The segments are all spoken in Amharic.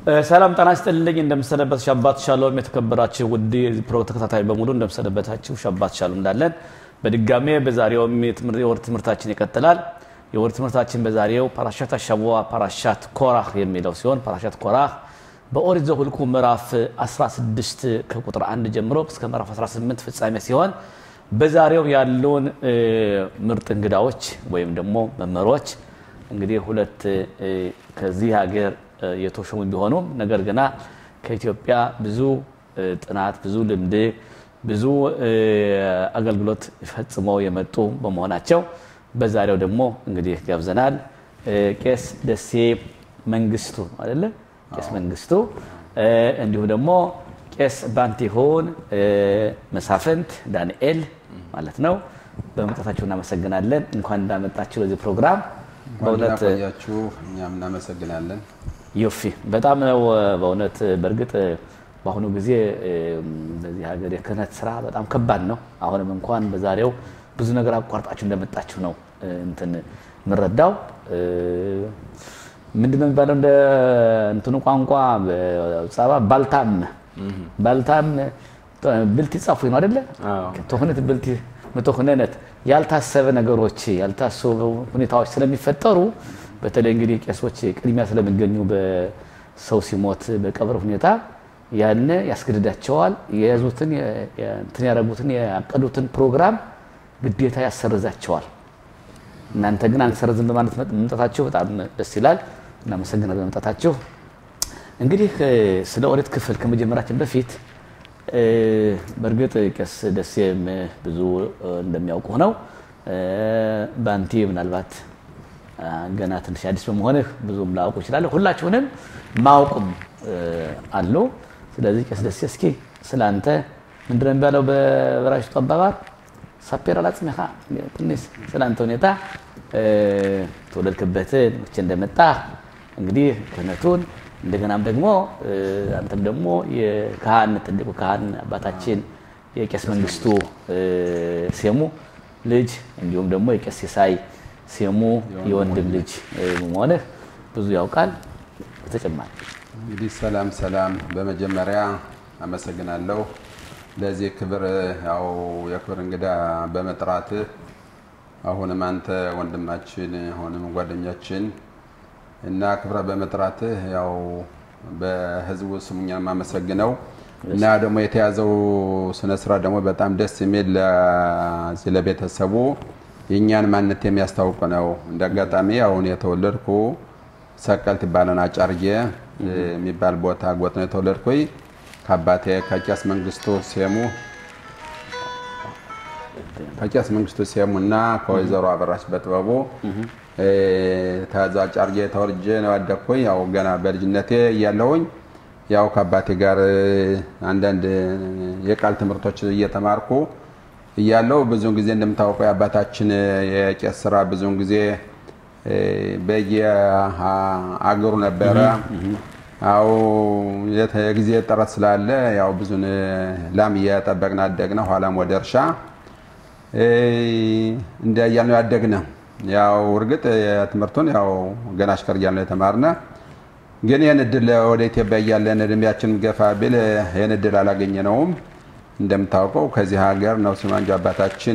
ሰላም ጤና ይስጥልኝ። እንደምሰነበት ሻባት ሻሎም የተከበራችሁ ውድ ፕሮ ተከታታይ በሙሉ እንደምሰነበታችሁ ሻባት ሻሎም እንዳለን በድጋሜ በዛሬውም የወር ትምህርታችን ይቀጥላል። የወር ትምህርታችን በዛሬው ፓራሻት አሻቡዋ ፓራሻት ኮራህ የሚለው ሲሆን ፓራሻት ኮራህ በኦሪት ዘኍልቍ ምዕራፍ 16 ከቁጥር 1 ጀምሮ እስከ ምዕራፍ 18 ፍጻሜ ሲሆን በዛሬው ያሉን ምርጥ እንግዳዎች ወይም ደግሞ መምህሮች እንግዲህ ሁለት ከዚህ ሀገር የተሾሙ ቢሆኑም ነገር ግና ከኢትዮጵያ ብዙ ጥናት፣ ብዙ ልምድ፣ ብዙ አገልግሎት ፈጽመው የመጡ በመሆናቸው በዛሬው ደግሞ እንግዲህ ጋብዘናል። ቄስ ደሴ መንግስቱ አይደለ? ቄስ መንግስቱ እንዲሁም ደግሞ ቄስ ባንቲሆን መሳፍንት ዳንኤል ማለት ነው። በመምጣታችሁ እናመሰግናለን። እንኳን እንዳመጣችሁ ለዚህ ፕሮግራም በእውነት ቆያችሁ። እኛም እናመሰግናለን። ዮፊ በጣም ነው በእውነት በእርግጥ በአሁኑ ጊዜ በዚህ ሀገር የክህነት ስራ በጣም ከባድ ነው። አሁንም እንኳን በዛሬው ብዙ ነገር አቋርጣችሁ እንደመጣችሁ ነው እንትን የምንረዳው። ምንድነው የሚባለው እንደ እንትኑ ቋንቋ ጸባ ባልታም ባልታም ብልት ይጻፉ ነው አደለ? ተሁነት ብልት ምትሁነነት ያልታሰበ ነገሮች ያልታሰቡ ሁኔታዎች ስለሚፈጠሩ በተለይ እንግዲህ ቄሶች ቅድሚያ ስለሚገኙ በሰው ሲሞት በቀብር ሁኔታ ያን ያስገድዳቸዋል። የያዙትን እንትን ያደረጉትን ያቀዱትን ፕሮግራም ግዴታ ያሰርዛቸዋል። እናንተ ግን አንሰርዝም በማለት መምጣታችሁ በጣም ደስ ይላል። እናመሰግናለን በመምጣታችሁ። እንግዲህ ስለ ኦሪት ክፍል ከመጀመራችን በፊት በእርግጥ ቄስ ደሴም ብዙ እንደሚያውቁ ነው። በአንቲ ምናልባት ገና ትንሽ አዲስ በመሆንህ ብዙም ላውቁ ይችላለ። ሁላችሁንም ማውቁም አሉ። ስለዚህ ቄስ ደሴ እስኪ ስለ አንተ ምንድን ነው የሚባለው በበራሽቱ አባባል ሳፔር አላጽሜኻ ትንሽ ስለ አንተ ሁኔታ ተወለድክበትን መቼ እንደመጣ እንግዲህ ክህነቱን እንደገናም ደግሞ አንተም ደግሞ የካህን ትልቁ ካህን አባታችን የቄስ መንግስቱ ሴሙ ልጅ እንዲሁም ደግሞ የቄስ ሲሳይ ሴሙ የወንድም ልጅ መሆንህ ብዙ ያውቃል። በተጨማሪ እንግዲህ ሰላም ሰላም፣ በመጀመሪያ አመሰግናለሁ ለዚህ ክብር ያው የክብር እንግዳ በመጥራትህ አሁንም አንተ ወንድማችን አሁንም ጓደኛችን እና ክብረ በመጥራትህ ያው በህዝቡ ስሙኛ የማመሰግነው እና ደግሞ የተያዘው ስነ ስርዓት ደግሞ በጣም ደስ የሚል ለዚህ ለቤተሰቡ የእኛን ማንነት የሚያስታውቅ ነው። እንደ አጋጣሚ አሁን የተወለድኩ ሰቀልት ይባለን አጫርዬ የሚባል ቦታ ጎጥ ነው የተወለድኩኝ ከአባቴ ከቄስ መንግስቱ ሴሙ ከቄስ መንግስቱ ሴሙ እና ከወይዘሮ አበራሽ በጥበቡ ተዛ ጫርጌ ተወልጄ ነው ያደግኩኝ። ያው ገና በልጅነቴ እያለሁኝ ያው ከአባቴ ጋር አንዳንድ የቃል ትምህርቶች እየተማርኩ እያለው ብዙውን ጊዜ እንደምታወቀው የአባታችን የቄስ ስራ ብዙውን ጊዜ በየአገሩ ነበረ። አው የጊዜ ጥረት ስላለ ያው ብዙን ላም እየጠበቅን አደግነ። ኋላም ወደ እርሻ እንደ እያልነው ያደግነ። ያው እርግጥ ትምህርቱን ያው ገና አሽከር እያልነው የተማርነ፣ ግን ይህን እድል ወደ ኢትዮጵያ እያለን እድሜያችን ገፋ ቢል ይህን እድል አላገኘነውም። እንደምታውቀው ከዚህ ሀገር ነው ሲማንጆ አባታችን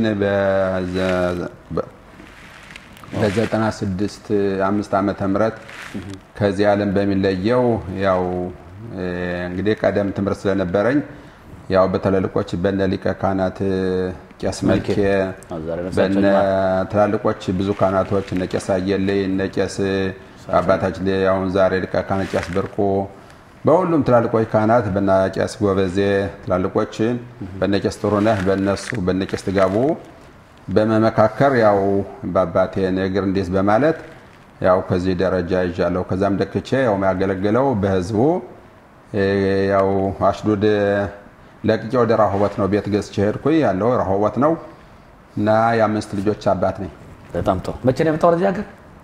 በዘጠና ስድስት አምስት ዓመተ ምህረት ከዚህ ዓለም በሚለየው ያው እንግዲህ ቀደም ትምህርት ስለነበረኝ ያው በትላልቆች በነ ሊቀ ካህናት ቄስ መልኬ በነ ትላልቆች ብዙ ካህናቶች እነ ቄስ አየለይ እነ ቄስ አባታችን አሁን ዛሬ ሊቀ ካህናት ቄስ ብርቁ በሁሉም ትላልቆች ካህናት በነ ቄስ ጎበዜ ትላልቆች በነ ቄስ ጥሩነህ በነሱ በነ ቄስ ትጋቡ በመመካከር ያው በአባቴ እግር እንዴት በማለት ያው ከዚህ ደረጃ ይዣለሁ። ከዛም ደክቼ ያው የሚያገለግለው በህዝቡ ያው አሽዱድ ለቅቄ ወደ ራሆቦት ነው ቤት ገዝቼ ሄድኩኝ። ያለው ራሆቦት ነው እና የአምስት ልጆች አባት ነኝ። በጣም ጥሩ። መቼ ነው የመጣው ወደዚህ ሀገር?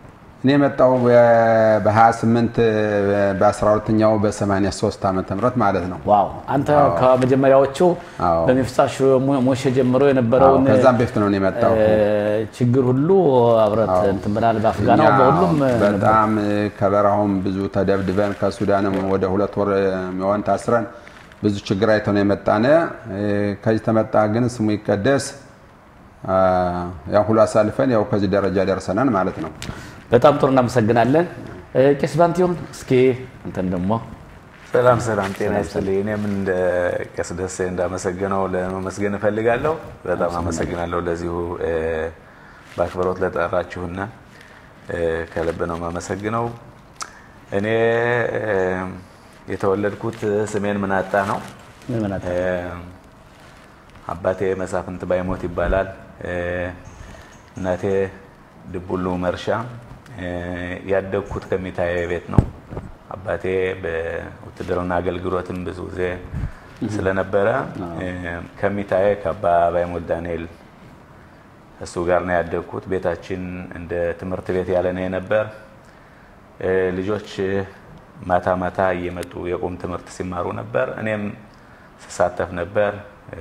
እኔ የመጣው በ28 በ12ኛው በ83 ዓመተ ምህረት ማለት ነው። ዋው አንተ ከመጀመሪያዎቹ አዎ። በሚፍታሽ ሞሼ ጀምሮ የነበረውን አዎ፣ ከዛም በፊት ነው እኔ የመጣው። እ፣ ችግር ሁሉ አብረት እንትን ብናል በአፍጋናው እኛ በሁሉም በጣም ከበረሃውም ብዙ ተደብድበን ከሱዳንም ወደ ሁለት ወር የሚሆን ታስረን ብዙ ችግር አይተው ነው የመጣነ። ከዚህ ተመጣ ግን ስሙ ይቀደስ አ፣ ያው ሁሉ አሳልፈን ያው ከዚህ ደረጃ ደርሰናል ማለት ነው። በጣም ጥሩ እናመሰግናለን። እ፣ ቄስ ባንቲሆን እስኪ እንትን ደግሞ ሰላም ሰላም፣ ጤና ይስጥልኝ። እኔም እንደ ቄስ ደሴ እንዳመሰግነው ለመመስገን እፈልጋለሁ። በጣም አመሰግናለሁ ለዚሁ እ፣ በአክብሮት ለጠራችሁና እ፣ ከልብ ነው የማመሰግነው። እኔ እ፣ የተወለድኩት ስሜን ምናጣ ነው። ምዕመናት እ፣ አባቴ መሳፍንት ባይሞት ይባላል። እ፣ እናቴ ድቡሉ መርሻ። እ፣ ያደግኩት ከሚታየ ቤት ነው። አባቴ በውትድርና አገልግሎትም ብዙ ጊዜ ስለነበረ እ፣ ከሚታየ ከአባ ባይሞት ዳንኤል እሱ ጋር ነው ያደግኩት። ቤታችን እንደ ትምህርት ቤት ያለ ነው የነበር። እ፣ ልጆች ማታ ማታ እየመጡ የቁም ትምህርት ሲማሩ ነበር። እኔም ስሳተፍ ነበር። እ፣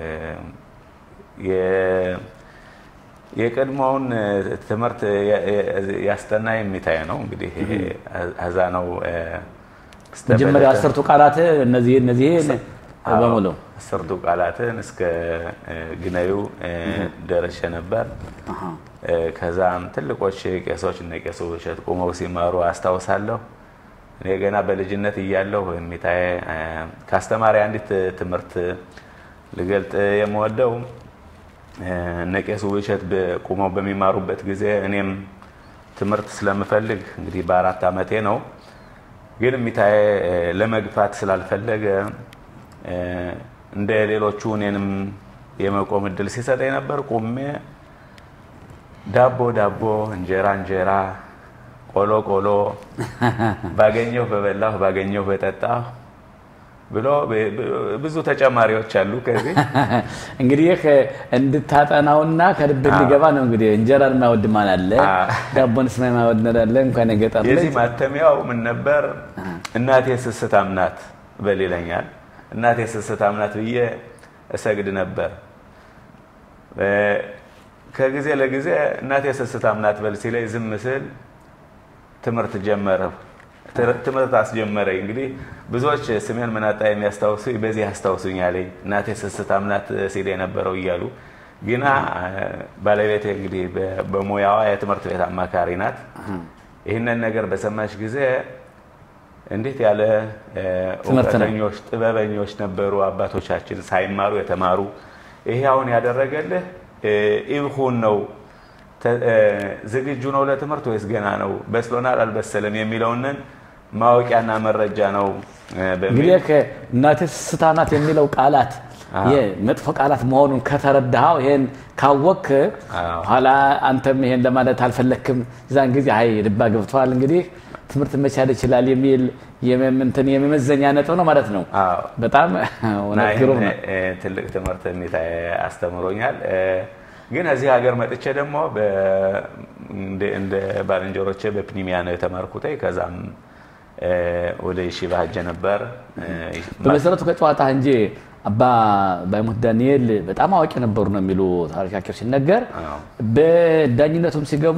የ- የቀድሞውን እ፣ ትምህርት ያ- ያ- ያስጠና የሚታይ ነው እንግዲህ አዛ ነው እ፣ መጀመሪያ አስርቱ ቃላት እነዚህ እነዚህ አዎ፣ በሙሉ አስርቱ ቃላትን እስከ እ፣ ግነዩ እ፣ ደርሼ ነበር። እ፣ ከዛም ትልቆች ቄሶች እነ ቄሱ እሸት ቁመው ሲማሩ አስታውሳለሁ። እኔ ገና በልጅነት እያለሁ የሚታየ እ፣ ከአስተማሪ አንዲት ትምህርት ልገልጥ የምወደው እ፣ እነ ቄሱ እሸት በ- ቁመው በሚማሩበት ጊዜ እኔም ትምህርት ስለምፈልግ እንግዲህ በአራት ዓመቴ ነው ግን የሚታየ እ፣ ለመግፋት ስላልፈለገ እ፣ እንደ ሌሎቹ እኔንም የመቆም እድል ሲሰጠኝ ነበር። ቁሜ ዳቦ ዳቦ፣ እንጀራ እንጀራ፣ ቆሎ ቆሎ፣ ባገኘሁ በበላሁ ባገኘሁ በጠጣሁ ብሎ ብ- ብ- ብዙ ተጨማሪዎች አሉ ከዚህ እንግዲህ ይህ እንድታጠናውና ከልብ እንዲገባ ነው። እንግዲህ እንጀራን የማይወድ ማን አለ? አዎ። ዳቦን ስማ የማይወድ አለ? እንኳን የገጠር ልጅ የዚህ ማተሚያው ምን ነበር? እናቴ ስስታም ናት በል ይለኛል። እናቴ ስስታም ናት ብዬ እሰግድ ነበር። እ፣ ከጊዜ ለጊዜ እናቴ ስስታም ናት በል ሲለኝ ዝም ስል ትምህርት ጀመረ። ትር- ትምህርት አስጀመረኝ። እንግዲህ ብዙዎች ስሜን ምናጣ የሚያስታውሱ በዚህ አስታውሱኛል። እናቴ ስስታም ናት ሲል የነበረው እያሉ ግና እ፣ ባለቤቴ እንግዲህ በ- በሙያዋ የትምህርት ቤት አማካሪ ናት። ይህንን ነገር በሰማች ጊዜ እንዴት ያለ እ፣ ትምህርት ነው። እውቀተኞች ጥበበኞች ነበሩ አባቶቻችን ሳይማሩ የተማሩ። ይሄ አሁን ያደረገልህ እ፣ ኢብኹን ነው ተ- እ፣ ዝግጁ ነው ለትምህርት ወይስ ገና ነው በስሎናል አልበሰለም የሚለውንን ማወቂያና መረጃ ነው እ፣ በሚል እንግዲህ እናቴ ስስታ ናት የሚለው ቃላት የመጥፎ ቃላት መሆኑን ከተረዳኸው ይሄን ካወክ አዎ። ኋላ አንተም ይሄን ለማለት አልፈለክም። የዛን ጊዜ አይ ልባ ገብተዋል እንግዲህ ትምህርት መቻል ይችላል የሚል የመምንትን የመመዘኛ ነጥብ ነው ማለት ነው። አዎ በጣም እና እውነት ግሩም ይህን ነው። እ፣ ትልቅ ትምህርት የሚታ አስተምሮኛል። እ፣ ግን እዚህ ሀገር መጥቼ ደግሞ በ- እንደ- እንደ ባልንጀሮቼ በፕኒሚያ ነው የተማርኩት። ከዛም እ፣ ወደ ይሺባ ሄጄ ነበር። እ፣ በመሰረቱ ከጨዋታ እንጂ አባ ባይሞት ዳንኤል በጣም አዋቂ ነበሩ ነው የሚሉ ታሪካቸው ሲነገር አዎ። በዳኝነቱም ሲገቡ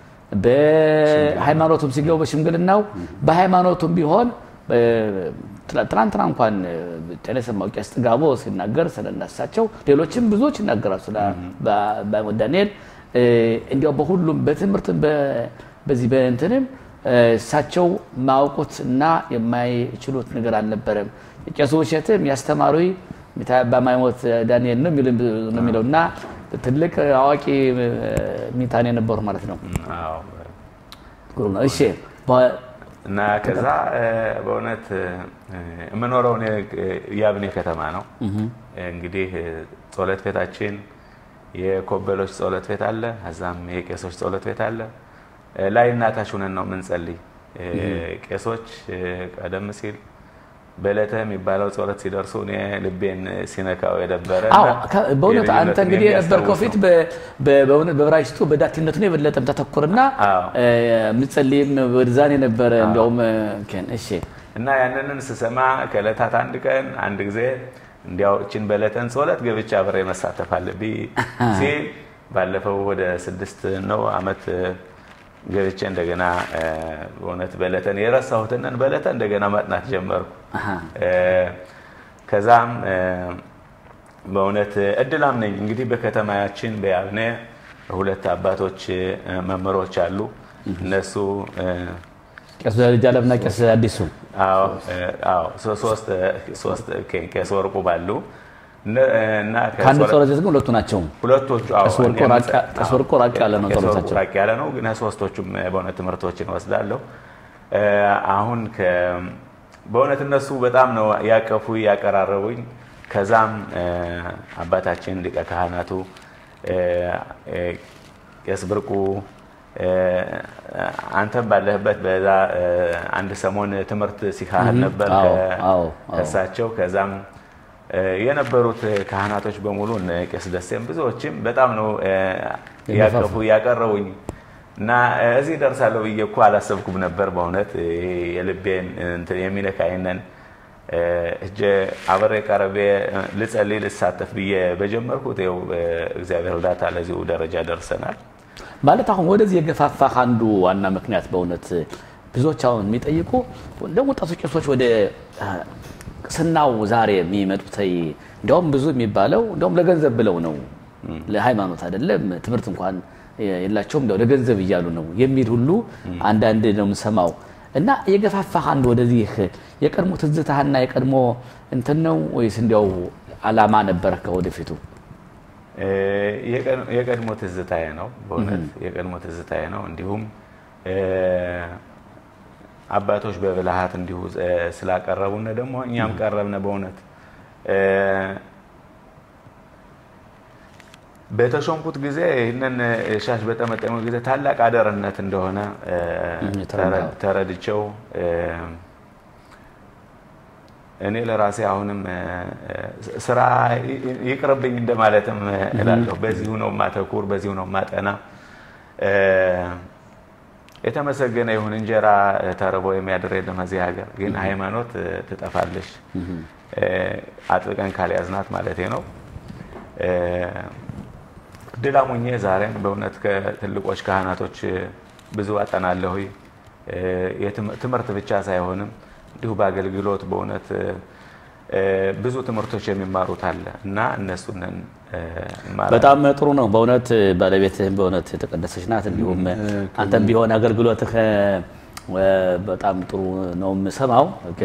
በሃይማኖቱም ሲገቡ በሽምግልናው በሃይማኖቱም ቢሆን እ፣ ትላ- ትናንትና እንኳን ጤና የሰማው ቄስ ጥጋቦ ሲናገር ስለነሳቸው ሌሎችም ብዙዎች ይናገራሉ ስለ ባ- ባይሞት ዳንኤል እ፣ እንዲያው በሁሉም በትምህርትም በ- በዚህ በእንትንም እ፣ እሳቸው ማውቁት እና የማይችሉት ነገር አልነበረም። ቄሱ ውሸትም ያስተማሩ በማይሞት ዳንኤል ነው የሚሉ- ነው የሚለው እና ትልቅ አዋቂ እ፣ ሚታን የነበሩ ማለት ነው። አዎ። ግሩም ነው። እሺ በ- እና ከዛ እ፣ በእውነት እ፣ የምኖረው እኔ እ፣ የአብኔ ከተማ ነው። እንግዲህ እ፣ ጸሎት ቤታችን የኮበሎች ጸሎት ቤት አለ፣ እዛም የቄሶች ጸሎት ቤት አለ። እ፣ ላይ እናታች ሁነን ነው የምንጸልይ። እ፣ ቄሶች እ፣ ቀደም ሲል በዕለተ የሚባለው ጸሎት ሲደርሱ እኔ ልቤን ሲነካው የነበረ አዎ በእውነት አንተ እንግዲህ የነበርከው ፊት በብራይስቱ በዳቲነቱ ነው የበለጠ ተተኩርና ምጸልይም ወደዛን የነበረ እንዲያውም እሺ እና ያንንን ስሰማ ከዕለታት አንድ ቀን አንድ ጊዜ እንዲያው እችን በዕለተን ጸሎት ገብቼ አብሬ መሳተፍ አለብኝ ሲል ባለፈው ወደ ስድስት ነው አመት ገብቼ እንደገና በእውነት በዕለተን የረሳሁትንን በዕለተ እንደገና ማጥናት ጀመርኩ። ከዛም በእውነት እድላም ነኝ እንግዲህ በከተማያችን በያብነ ሁለት አባቶች መምህሮች አሉ። እነሱ ቄስ ልጅ አለምና ቄስ አዲሱ ሶስት ቄስ ወርቁ ባሉ እና ከአንድ ጸሎት ግን ሁለቱ ናቸው። ሁለቶቹ ቀስ ወርቁ ራቅ ያለ ነው ጸሎታቸው፣ ራቅ ያለ ነው። ግን ሶስቶቹም በእውነት ትምህርቶችን ወስዳለሁ። አሁን በእውነት እነሱ በጣም ነው ያቀፉ ያቀራረቡኝ። ከዛም አባታችን ሊቀ ካህናቱ ቄስ ብርቁ አንተም ባለህበት በዛ አንድ ሰሞን ትምህርት ሲካህል ነበር ከእሳቸው ከዛም የነበሩት ካህናቶች በሙሉ እነ ቄስ ደሴም ብዙዎችም በጣም ነው ያቀፉ ያቀረቡኝ እና እዚህ ደርሳለሁ ብዬ እኮ አላሰብኩም ነበር። በእውነት የልቤን የሚነካይነን እጀ አብሬ ቀረቤ ልጸልይ ልሳተፍ ብዬ በጀመርኩት ይኸው እግዚአብሔር እርዳታ ለዚሁ ደረጃ ደርሰናል። ማለት አሁን ወደዚህ የገፋፋህ አንዱ ዋና ምክንያት በእውነት ብዙዎች አሁን የሚጠይቁ እንደ ወጣቶች ቄሶች ወደ ቅስናው ዛሬ የሚመጡት እንዲያውም ብዙ የሚባለው እንዲያውም ለገንዘብ ብለው ነው፣ ለሃይማኖት አይደለም። ትምህርት እንኳን የላቸውም ለገንዘብ እያሉ ነው የሚል ሁሉ አንዳንድ ነው የምሰማው። እና የገፋፋህ አንዱ ወደዚህ የቀድሞ ትዝታህና የቀድሞ እንትን ነው ወይስ እንዲያው አላማ ነበረ ከወደፊቱ? የቀድሞ ትዝታዬ ነው። በእውነት የቀድሞ ትዝታዬ ነው። እንዲሁም አባቶች በብልሃት እንዲሁ ስላቀረቡን ደግሞ እኛም ቀረብነ። በእውነት በተሾምኩት ጊዜ ይህንን ሻሽ በጠመጠሙ ጊዜ ታላቅ አደርነት እንደሆነ ተረድቸው እኔ ለራሴ አሁንም ስራ ይቅርብኝ እንደማለትም እላለሁ። በዚሁ ነው ማተኩር፣ በዚሁ ነው ማጠና። የተመሰገነ ይሁን እንጀራ ተርቦ የሚያድር የለም እዚህ ሀገር። ግን ሃይማኖት ትጠፋለች አጥብቀን ካልያዝናት ማለት ነው። ድላሙኜ ዛሬም በእውነት ከትልቆች ካህናቶች ብዙ አጠናለሁ። ትምህርት ብቻ ሳይሆንም እንዲሁ በአገልግሎት በእውነት ብዙ ትምህርቶች የሚማሩት አለ እና እነሱንን በጣም ጥሩ ነው በእውነት ባለቤትህም በእውነት የተቀደሰች ናት። እንዲሁም አንተም ቢሆን አገልግሎትህ በጣም ጥሩ ነው የምሰማው።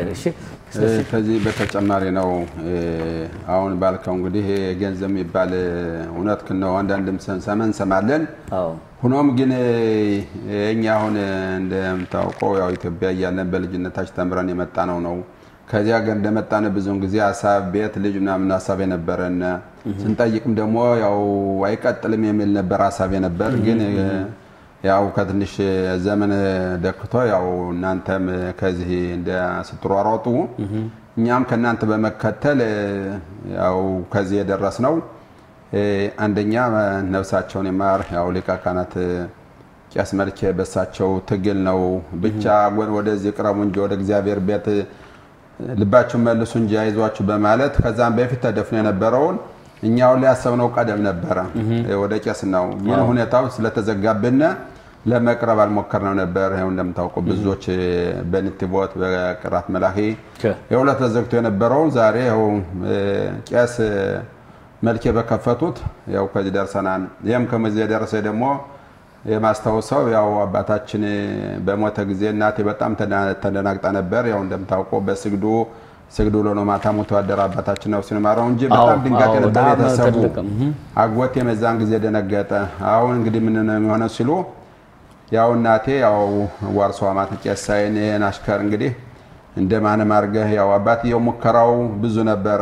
ከዚህ በተጨማሪ ነው አሁን ባልከው እንግዲህ ገንዘብ የሚባል እውነት ነው አንዳንድም ሰመን እንሰማለን። ሆኖም ግን እኛ አሁን እንደምታውቀው ያው ኢትዮጵያ እያለን በልጅነታችን ተምረን የመጣ ነው ነው ከዚህ ሀገር እንደመጣን ብዙውን ጊዜ ሀሳብ ቤት ልጅ ምናምን ሀሳብ የነበረን ስንጠይቅም ደግሞ ያው አይቀጥልም የሚል ነበር ሀሳብ የነበር ግን ያው ከትንሽ ዘመን ደክቶ ያው እናንተም ከዚህ እንደ ስትሯሯጡ እኛም ከእናንተ በመከተል ያው ከዚህ የደረስ ነው። አንደኛ ነፍሳቸውን የማር ያው ሊቀ ካህናት ቄስ መልኬ በሳቸው ትግል ነው ብቻ ወደዚህ ቅረቡ እንጂ ወደ እግዚአብሔር ቤት ልባችሁን መልሱ እንጂ አይዟችሁ በማለት ከዛም በፊት ተደፍኖ የነበረውን እኛውን ላይ ያሰብነው ቀደም ነበረ ወደ ቄስ ነው። ግን ሁኔታው ስለተዘጋብን ለመቅረብ አልሞከርነው ነበር። ይኸው እንደምታውቀው ብዙዎች በንትቦት በቅራት መላኺ የሁለት ተዘግቶ የነበረውን ዛሬ ይኸው ቄስ መልኬ በከፈቱት ያው ከዚህ ደርሰናል። ይህም ከዚህ የደረሰ ደግሞ የማስታወሰው ያው አባታችን በሞተ ጊዜ እናቴ በጣም ተደናግጣ ነበር። ያው እንደምታውቀው በስግዱ ስግዱ ውሎ ነው ማታ ሞቶ ያደረ አባታችን ነው ሲማረው እንጂ በጣም ድንጋጤ ነበር ቤተሰቡ። አጎቴ የመዛን ጊዜ ደነገጠ። አሁን እንግዲህ ምን ነው የሚሆነው ሲሉ ያው እናቴ ያው ዋርሶ አማት ቄስ ሳይን ይሄን አሽከር እንግዲህ እንደማንም አድርገህ ያው አባትየው ሙከራው ብዙ ነበረ፣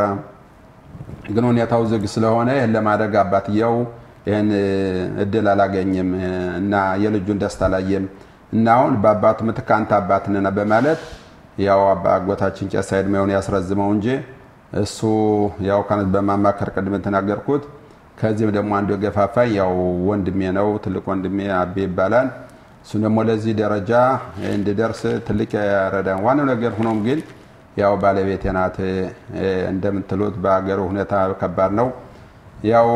ግን ሁኔታው ዝግ ስለሆነ ይህን ለማድረግ አባትየው ይህን እድል አላገኝም እና የልጁን ደስታ አላየም እና አሁን በአባቱ ምትክ አንተ አባት ነህ በማለት ያው አጎታችን ቄስ ዕድሜውን ያስረዝመው እንጂ እሱ ያው ከነት በማማከር ቅድም የተናገርኩት ከዚህም ደግሞ አንዱ የገፋፋኝ ያው ወንድሜ ነው። ትልቅ ወንድሜ አቤ ይባላል። እሱ ደግሞ ለዚህ ደረጃ እንድደርስ ትልቅ ያረዳን ዋናው ነገር ሆኖም ግን ያው ባለቤቴ ናት። እንደምትሉት በሀገሩ ሁኔታ ከባድ ነው። ያው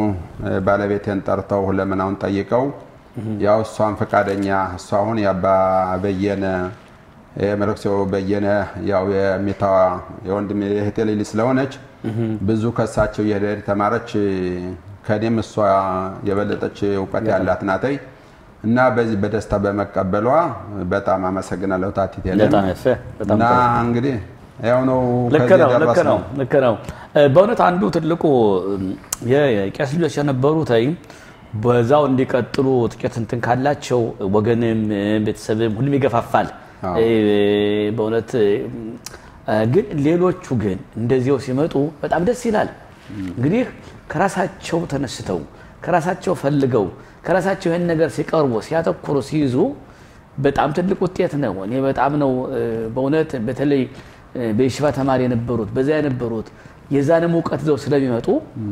ባለቤቴን ጠርተው ሁለመናውን ጠይቀው ያው እሷን ፈቃደኛ እሷ አሁን የአባ በየነ የመለክሴው በየነ ያው የሚታዋ የወንድም የእህቴ ልጅ ስለሆነች ብዙ ከሳቸው የሄደ ተማረች። ከኔም እሷ የበለጠች እውቀት ያላት ናተይ እና በዚህ በደስታ በመቀበሏ በጣም አመሰግናለሁ። ታቲት በጣም ያፈ በጣም እና እንግዲህ ያው ነው ልክ ከዚህ ነው ልክ የደረስነው። ነው ልክ ነው። በእውነት አንዱ ትልቁ የቄስ ልጆች የነበሩት አይ በዛው እንዲቀጥሉ ጥቂት እንትን ካላቸው ወገንም ቤተሰብም ሁሉም ይገፋፋል። አዎ። በእውነት ግን ሌሎቹ ግን እንደዚያው ሲመጡ በጣም ደስ ይላል። እንግዲህ ከራሳቸው ተነስተው ከራሳቸው ፈልገው ከራሳቸው ይህን ነገር ሲቀርቡ ሲያተኩሩ ሲይዙ በጣም ትልቅ ውጤት ነው። እኔ በጣም ነው እ፣ በእውነት በተለይ እ፣ በየሽባ ተማሪ የነበሩት በዛ የነበሩት የዛንም እውቀት ይዘው ስለሚመጡ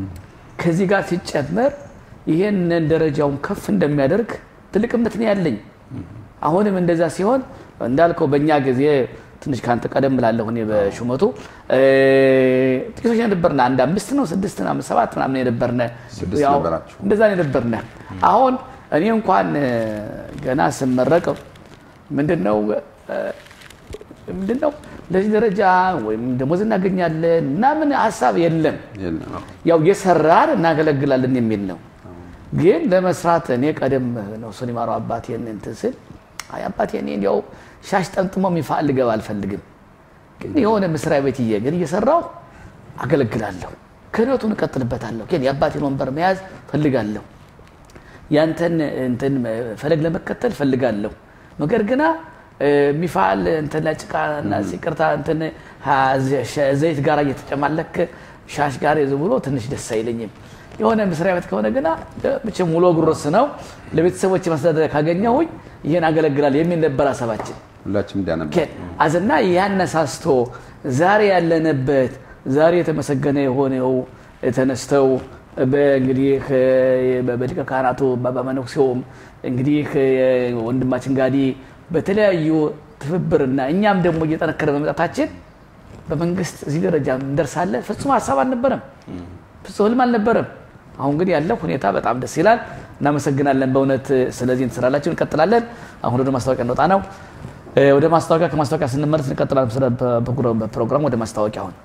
ከዚህ ጋር ሲጨመር ይሄንን ደረጃውን ከፍ እንደሚያደርግ ትልቅ እምነት ነው ያለኝ። አሁንም እንደዛ ሲሆን እንዳልከው በእኛ ጊዜ ትንሽ ከአንተ ቀደም ብላለሁ እኔ በሹመቱ እ፣ ጥቂቶች የነበርነ አንድ አምስት ነው ስድስት ነው አምስት ሰባት ምናምን የነበርነ ስድስት ያው ነበራችሁ። እንደዛ ነው የነበርነ። አሁን እኔ እንኳን እ፣ ገና ስመረቅ ምንድነው እ፣ ምንድነው ለዚህ ደረጃ ወይም ደሞዝ እናገኛለን ምናምን ሀሳብ የለም። የለም። ያው የሰራን እናገለግላለን የሚል ነው። ግን ለመስራት እኔ ቀደም ነው እሱን ይማረው አባቴን እንትን ስል አይ አባቴ እኔ እንዲያው ሻሽ ጠምጥሞ የሚፋል ልገባ አልፈልግም፣ ግን የሆነ መስሪያ ቤት እየ ግን እየሰራው አገለግላለሁ፣ ክህነቱን እቀጥልበታለሁ፣ ግን የአባቴን ወንበር መያዝ ፈልጋለሁ፣ ያንተን እንትን ፈለግ ለመከተል ፈልጋለሁ። ነገር ግና እ፣ የሚፋል እንትን ለጭቃና ሲቅርታ እንትን ሀ- ዘ- ዘይት ጋር እየተጨማለክ ሻሽ ጋር ይዞ ብሎ ትንሽ ደስ አይለኝም። የሆነ መስሪያ ቤት ከሆነ ግና እ፣ መቼም ውሎ ጉርስ ነው ለቤተሰቦች ማስተዳደሪያ ካገኘሁኝ ይህን አገለግላለሁ የሚል ነበር ሀሳባችን። ሁላችንም እንዲያ ነበር። ኦኬ፣ አዝና ያነሳስቶ ዛሬ ያለንበት ዛሬ የተመሰገነ የሆነው ተነስተው በእንግዲህ በሊቀ ካህናቱ በአባ መነኩሴውም እንግዲህ ወንድማችን ጋዲ በተለያዩ ትብብርና እኛም ደግሞ እየጠነከረ በመምጣታችን በመንግስት እዚህ ደረጃ እንደርሳለን ፍጹም ሀሳብ አልነበረም፣ ፍጹም ህልም አልነበረም። አሁን ግን ያለው ሁኔታ በጣም ደስ ይላል። እናመሰግናለን በእውነት ስለዚህ ትስራላችሁ። እንቀጥላለን። አሁን ወደ ማስታወቂያ እንወጣ ነው። እ፣ ወደ ማስታወቂያ ከማስታወቂያ ስንመለስ እንቀጥላለን። ስለ ፕሮግራሙ ወደ ማስታወቂያ አሁን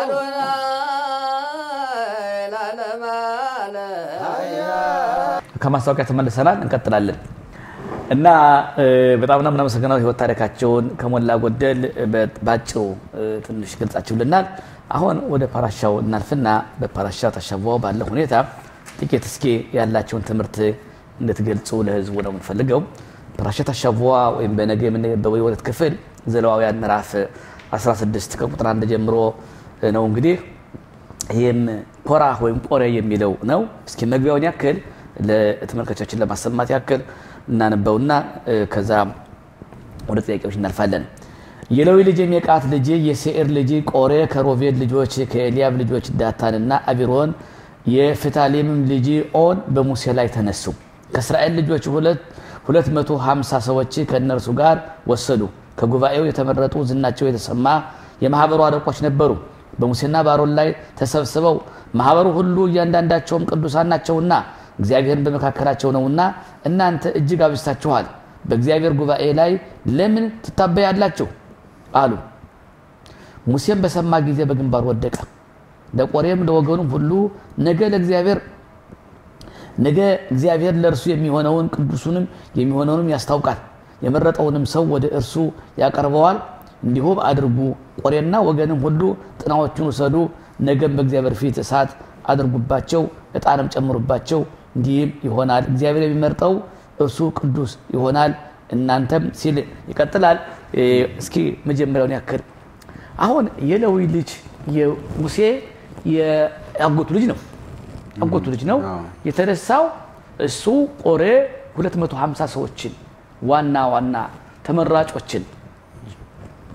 ከማስታወቂያ ተመልሰናል። እንቀጥላለን እና እ፣ በጣም ነው የምናመሰግነው ህይወት ታሪካቸውን ከሞላ ጎደል በ- ባጭሩ እ፣ ትንሽ ገልጻችሁልናል። አሁን ወደ ፓራሻው እናልፍና በፓራሻ ተሸዋው ባለ ሁኔታ ጥቂት እስኪ ያላቸውን ትምህርት እንድትገልጹ ለህዝቡ ነው የምንፈልገው። ፓራሻ ተሸዋ ወይም በነገ የምንገበው የሁለት ክፍል ዘለዋውያን ምዕራፍ 16 ከቁጥር አንድ ጀምሮ ነው እንግዲህ ይህም ኮራህ ወይም ቆሬ የሚለው ነው። እስኪ መግቢያውን ያክል ለተመልካቾችን ለማሰማት ያክል እናነበውና እ፣ ከዛ ወደ ጥያቄዎች እናልፋለን። የሌዊ ልጅ የሜቃት ልጅ የሴኤር ልጅ ቆሬ ከሮቤል ልጆች ከኤልያብ ልጆች ዳታንና አቢሮን የፍታሌምም ልጅ ኦን በሙሴ ላይ ተነሱ። ከእስራኤል ልጆች ሁለት 250 ሰዎች ከእነርሱ ጋር ወሰዱ። ከጉባኤው የተመረጡ ዝናቸው የተሰማ የማህበሩ አለቆች ነበሩ። በሙሴና በአሮን ላይ ተሰብስበው ማህበሩ ሁሉ እያንዳንዳቸውም ቅዱሳን ናቸውና እግዚአብሔርን በመካከላቸው ነውና እናንተ እጅግ አብዝታችኋል፣ በእግዚአብሔር ጉባኤ ላይ ለምን ትታበያላችሁ? አሉ። ሙሴም በሰማ ጊዜ በግንባር ወደቀ። ለቆሬም ለወገኑም ሁሉ ነገ ለእግዚአብሔር ነገ እግዚአብሔር ለእርሱ የሚሆነውን ቅዱሱንም የሚሆነውንም ያስታውቃል፣ የመረጠውንም ሰው ወደ እርሱ ያቀርበዋል። እንዲሁም አድርጉ። ቆሬና ወገንም ሁሉ ጥናዎቹን ውሰዱ፣ ነገም በእግዚአብሔር ፊት እሳት አድርጉባቸው፣ ዕጣንም ጨምሩባቸው። እንዲህም ይሆናል፣ እግዚአብሔር የሚመርጠው እርሱ ቅዱስ ይሆናል። እናንተም ሲል ይቀጥላል። እ፣ እስኪ መጀመሪያውን ያክል አሁን የሌዊ ልጅ የሙሴ የአጎቱ ልጅ ነው አጎቱ ልጅ ነው አዎ። የተነሳው እሱ ቆሬ 250 ሰዎችን ዋና ዋና ተመራጮችን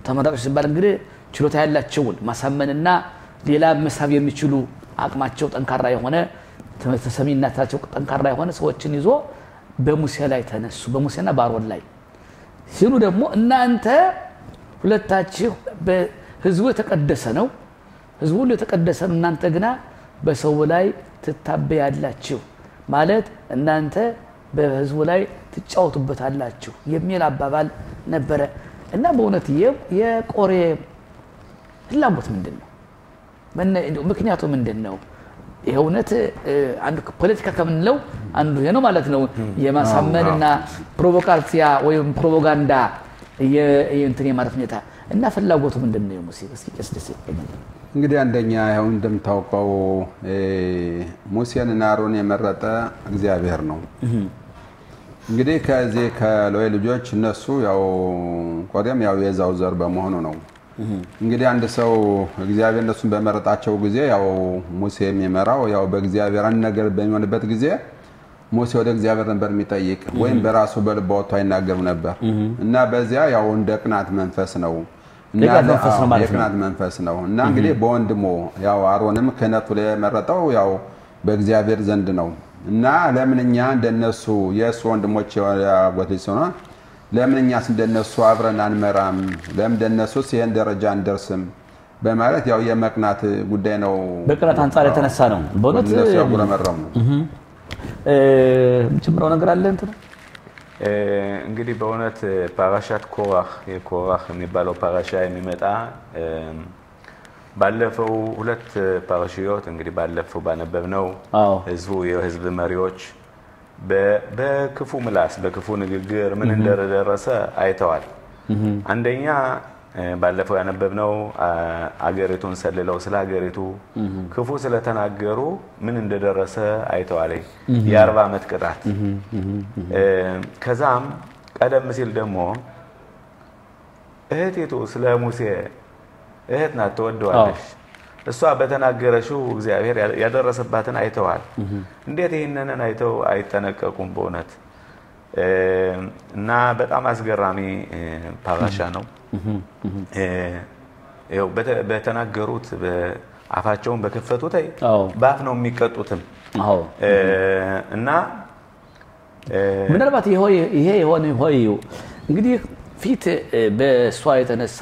ተመራጮች ሲባል እንግዲህ ችሎታ ያላቸውን ማሳመንና ሌላ መሳብ የሚችሉ አቅማቸው ጠንካራ የሆነ ተሰሚነታቸው ጠንካራ የሆነ ሰዎችን ይዞ በሙሴ ላይ ተነሱ። በሙሴና በአሮን ላይ ሲሉ ደግሞ እናንተ ሁለታችሁ ህዝቡ የተቀደሰ ነው፣ ህዝቡ ሁሉ የተቀደሰ ነው። እናንተ ግና በሰው ላይ ትታበያላችሁ ማለት እናንተ በህዝቡ ላይ ትጫወቱበታላችሁ የሚል አባባል ነበረ እና በእውነት የቆሬ ፍላጎት ምንድን ነው? ምክንያቱ ምንድን ነው? ይህ እውነት አንዱ ፖለቲካ ከምንለው አንዱ ይሄ ነው ማለት ነው። የማሳመንና ፕሮቮካሲያ ወይም ፕሮፓጋንዳ እንትን የማለት ሁኔታ እና ፍላጎቱ ምንድን ነው? ሙሴ እስኪ ቄስ ደስ እንግዲህ አንደኛ ያው እንደምታውቀው ሙሴንና አሮን የመረጠ እግዚአብሔር ነው። እንግዲህ ከዚህ ከሎዌ ልጆች እነሱ ያው ቆሬም ያው የዛው ዘር በመሆኑ ነው። እንግዲህ አንድ ሰው እግዚአብሔር እነሱን በመረጣቸው ጊዜ ያው ሙሴ የሚመራው ያው በእግዚአብሔር አንድ ነገር በሚሆንበት ጊዜ ሙሴ ወደ እግዚአብሔር ነበር የሚጠይቅ ወይም በራሱ በልቡ አውጥቶ አይናገርም ነበር እና በዚያ ያው እንደ ቅናት መንፈስ ነው የቅናት መንፈስ ነው እና እንግዲህ በወንድሙ ያው አሮንም ክህነቱ ላይ የመረጠው ያው በእግዚአብሔር ዘንድ ነው እና ለምን እኛ እንደነሱ የእሱ ወንድሞች ያጎት ልጅ ሲሆነ ለምን እኛስ እንደነሱ አብረን አንመራም? ለምን እንደነሱስ ይህን ደረጃ አንደርስም? በማለት ያው የመቅናት ጉዳይ ነው። በቅናት አንጻር የተነሳ ነው። በእውነት እነሱ ያጉረመረሙ ነው። ጨምረው ነገር አለ እንትን እንግዲህ በእውነት ፓራሻት ኮራህ የኮራህ የሚባለው ፓራሻ የሚመጣ ባለፈው ሁለት ፓራሽዮት እንግዲህ ባለፈው ባነበብነው ህዝቡ የህዝብ መሪዎች በክፉ ምላስ በክፉ ንግግር ምን እንደደረሰ አይተዋል። አንደኛ ባለፈው ያነበብነው አገሪቱን ሰልለው ስለ ሀገሪቱ ክፉ ስለተናገሩ ምን እንደደረሰ አይተዋል። የአርባ ዓመት ቅጣት። ከዛም ቀደም ሲል ደግሞ እህቲቱ ስለ ሙሴ እህት ናት ትወደዋለች። እሷ በተናገረችው እግዚአብሔር ያደረሰባትን አይተዋል። እንዴት ይህንን አይተው አይጠነቀቁም? በእውነት እና በጣም አስገራሚ ፓራሻ ነው። በተናገሩት አፋቸውን በከፈቱት በአፍ ነው የሚቀጡትም እና ምናልባት ይሄ የሆነ ሆይ እንግዲህ ፊት በእሷ የተነሳ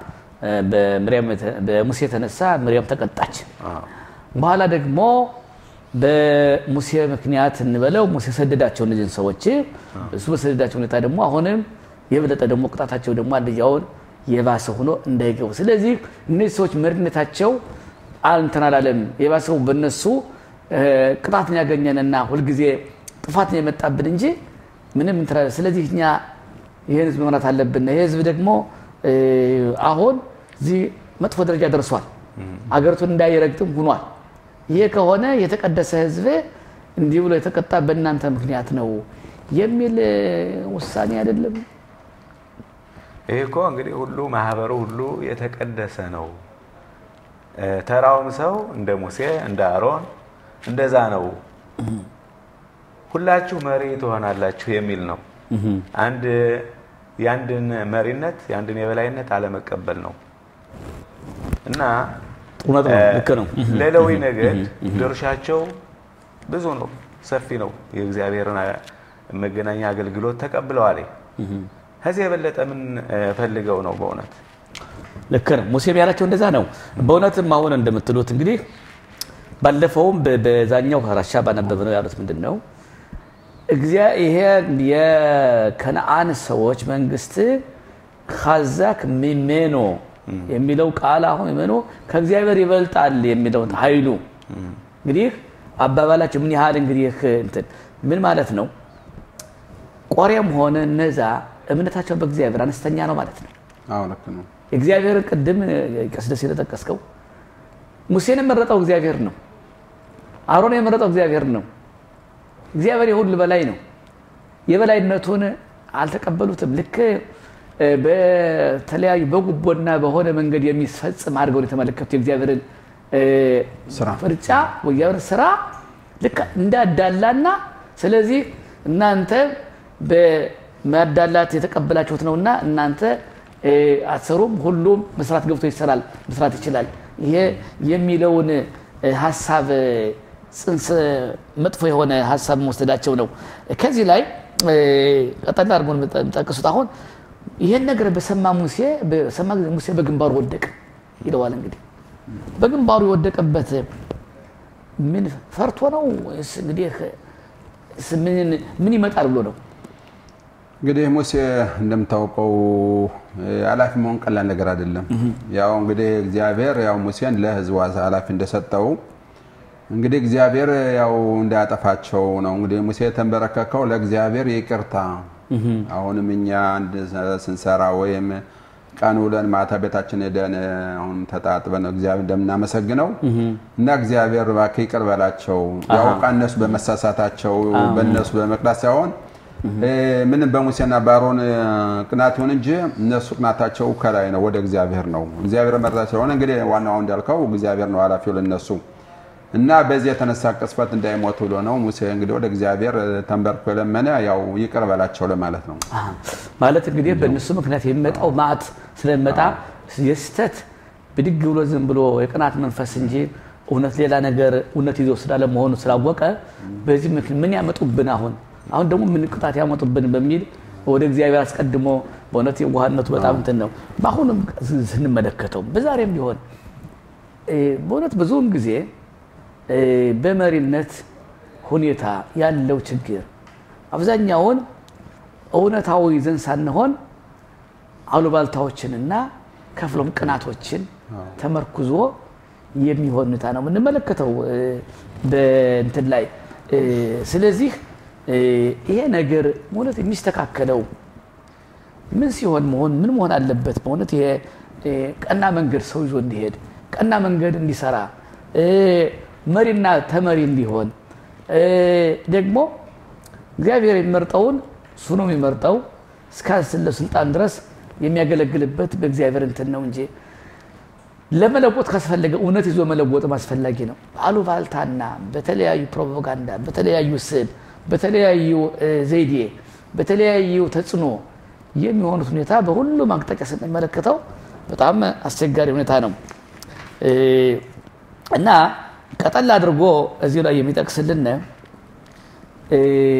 በሙሴ የተነሳ ምርያም ተቀጣች። በኋላ ደግሞ በሙሴ ምክንያት እንበለው ሙሴ ሰደዳቸው እነዚህን ሰዎች። እሱ በሰደዳቸው ሁኔታ ደግሞ አሁንም የበለጠ ደግሞ ቅጣታቸው ደግሞ አንደኛውን የባሰ ሆኖ እንዳይገቡ። ስለዚህ እነዚህ ሰዎች መሪነታቸው እንትን አላለም። የባሰው በእነሱ ቅጣትን ያገኘንና ሁልጊዜ ጥፋትን የመጣብን እንጂ ምንም እንትን አላለም። ስለዚህ እኛ ይህን ህዝብ መምራት አለብን። ይህ ህዝብ ደግሞ አሁን እዚህ መጥፎ ደረጃ ደርሷል። አገሪቱን እንዳይረግጥም ሆኗል። ይህ ከሆነ የተቀደሰ ህዝብ እንዲህ ብሎ የተቀጣ በእናንተ ምክንያት ነው የሚል ውሳኔ አይደለም። ይህ እኮ እንግዲህ ሁሉ ማህበሩ ሁሉ የተቀደሰ ነው። ተራውም ሰው እንደ ሙሴ እንደ አሮን እንደዛ ነው። ሁላችሁ መሪ ትሆናላችሁ የሚል ነው። አንድ የአንድን መሪነት የአንድን የበላይነት አለመቀበል ነው እና ልክ ነው። ሌላዊ ነገድ ድርሻቸው ብዙ ነው፣ ሰፊ ነው። የእግዚአብሔርን መገናኛ አገልግሎት ተቀብለዋል። ከዚህ የበለጠ ምን ፈልገው ነው? በእውነት ልክ ነው። ሙሴም ያላቸው እንደዛ ነው። በእውነትም አሁን እንደምትሉት እንግዲህ ባለፈውም በዛኛው ራሻ ባነበብ ነው ያሉት ምንድን ነው ይሄ የከነአን ሰዎች መንግስት ካዛክ ሚሜኖ የሚለው ቃል አሁን ሚሜኖ ከእግዚአብሔር ይበልጣል የሚለው ኃይሉ እንግዲህ አባባላቸው ምን ያህል እንግዲህ እንትን ምን ማለት ነው? ቆሬም ሆነ እነዛ እምነታቸው በእግዚአብሔር አነስተኛ ነው ማለት ነው። አዎ ልክ ነው። እግዚአብሔር ቅድም ቀስደስ የተጠቀስከው ሙሴን የመረጠው እግዚአብሔር ነው። አሮን የመረጠው እግዚአብሔር ነው። እግዚአብሔር የሁሉ በላይ ነው። የበላይነቱን አልተቀበሉትም። ልክ በተለያዩ በጉቦና በሆነ መንገድ የሚፈጽም አድርገው የተመለከቱ የእግዚአብሔርን ፍርጫ የእግዚአብሔር ስራ ልክ እንዳዳላና ስለዚህ እናንተ በማዳላት የተቀበላችሁት ነውና እናንተ እ፣ አትሰሩም፣ ሁሉም መስራት ገብቶ ይሰራል፣ መስራት ይችላል። ይሄ የሚለውን እ፣ ሀሳብ እ፣ ጽንሰ መጥፎ የሆነ ሀሳብ መወሰዳቸው ነው። ከዚህ ላይ እ፣ ቀጠል አድርጎ የሚጠቅሱት አሁን ይሄን ነገር በሰማ ሙሴ በሰማ ጊዜ ሙሴ በግንባሩ ወደቀ ይለዋል። እንግዲህ በግንባሩ የወደቀበት ምን ፈርቶ ነው ወይስ እንግዲህ ስ- ምን ምን ይመጣል ብሎ ነው? እንግዲህ ሙሴ እንደምታውቀው እ፣ ኃላፊ መሆን ቀላል ነገር አይደለም። ያው እንግዲህ እግዚአብሔር ያው ሙሴን ለሕዝቡ ኃላፊ እንደሰጠው እንግዲህ እግዚአብሔር ያው እንዳያጠፋቸው ነው። እንግዲህ ሙሴ የተንበረከከው ለእግዚአብሔር ይቅርታ አሁንም እኛ አንድ ስንሰራ ወይም ቀን ውለን ማታ ቤታችን ሄደን አሁን ተጣጥበን እግዚአብሔር እንደምናመሰግነው እና እግዚአብሔር እባክህ ይቅር በላቸው ያውቃ እነሱ በመሳሳታቸው በእነሱ በመቅዳት ሳይሆን እ፣ ምንም በሙሴና በአሮን እ፣ ቅናት ይሁን እንጂ እነሱ ቅናታቸው ከላይ ነው፣ ወደ እግዚአብሔር ነው። እግዚአብሔር መረጣ ስለሆነ እንግዲህ ዋናው እንዳልከው እግዚአብሔር ነው ኃላፊው ለነሱ እና በዚህ የተነሳ ቅስፈት እንዳይሞት ብሎ ነው ሙሴ እንግዲህ ወደ እግዚአብሔር እ፣ ተንበርክኮ የለመነ ያው ይቅር በላቸው ለማለት ነው። አሃ። ማለት እንግዲህ በእነሱ ምክንያት የሚመጣው ማዕት ስለሚመጣ የስተት ብድግ ብሎ ዝም ብሎ የቅናት መንፈስ እንጂ እውነት ሌላ ነገር እውነት ይዞ ስላለ መሆኑ ስላወቀ በዚህ ምክንያት ምን ያመጡብን አሁን አሁን ደግሞ ምን ቅጣት ያመጡብን በሚል ወደ እግዚአብሔር አስቀድሞ በእውነት የዋህነቱ በጣም እንትን ነው። በአሁንም ስንመለከተው በዛሬም ቢሆን እ፣ በእውነት ብዙውን ጊዜ እ፣ በመሪነት ሁኔታ ያለው ችግር አብዛኛውን እውነታዊ ይዘን ሳንሆን አሉባልታዎችንና ከፍሎም ቅናቶችን ተመርኩዞ የሚሆን ሁኔታ ነው የምንመለከተው እ፣ በእንትን ላይ እ፣ ስለዚህ እ፣ ይሄ ነገር ማለት የሚስተካከለው ምን ሲሆን መሆን ምን መሆን አለበት? በእውነት ይሄ እ፣ ቀና መንገድ ሰው ይዞ እንዲሄድ ቀና መንገድ እንዲሰራ እ፣ መሪና ተመሪ እንዲሆን እ፣ ደግሞ እግዚአብሔር የሚመርጠውን እሱ ነው የሚመርጠው እስካለ ስልጣን ድረስ የሚያገለግልበት በእግዚአብሔር እንትን ነው እንጂ ለመለወጥ ካስፈለገ እውነት ይዞ መለወጥም አስፈላጊ ነው። አሉባልታና በተለያዩ ፕሮፓጋንዳ፣ በተለያዩ ስብ፣ በተለያዩ እ፣ ዘይዴ፣ በተለያዩ ተጽዕኖ የሚሆኑት ሁኔታ በሁሉም አቅጣጫ ስንመለከተው በጣም አስቸጋሪ ሁኔታ ነው እ፣ እና ቀጠል አድርጎ እዚሁ ላይ የሚጠቅስልን እ፣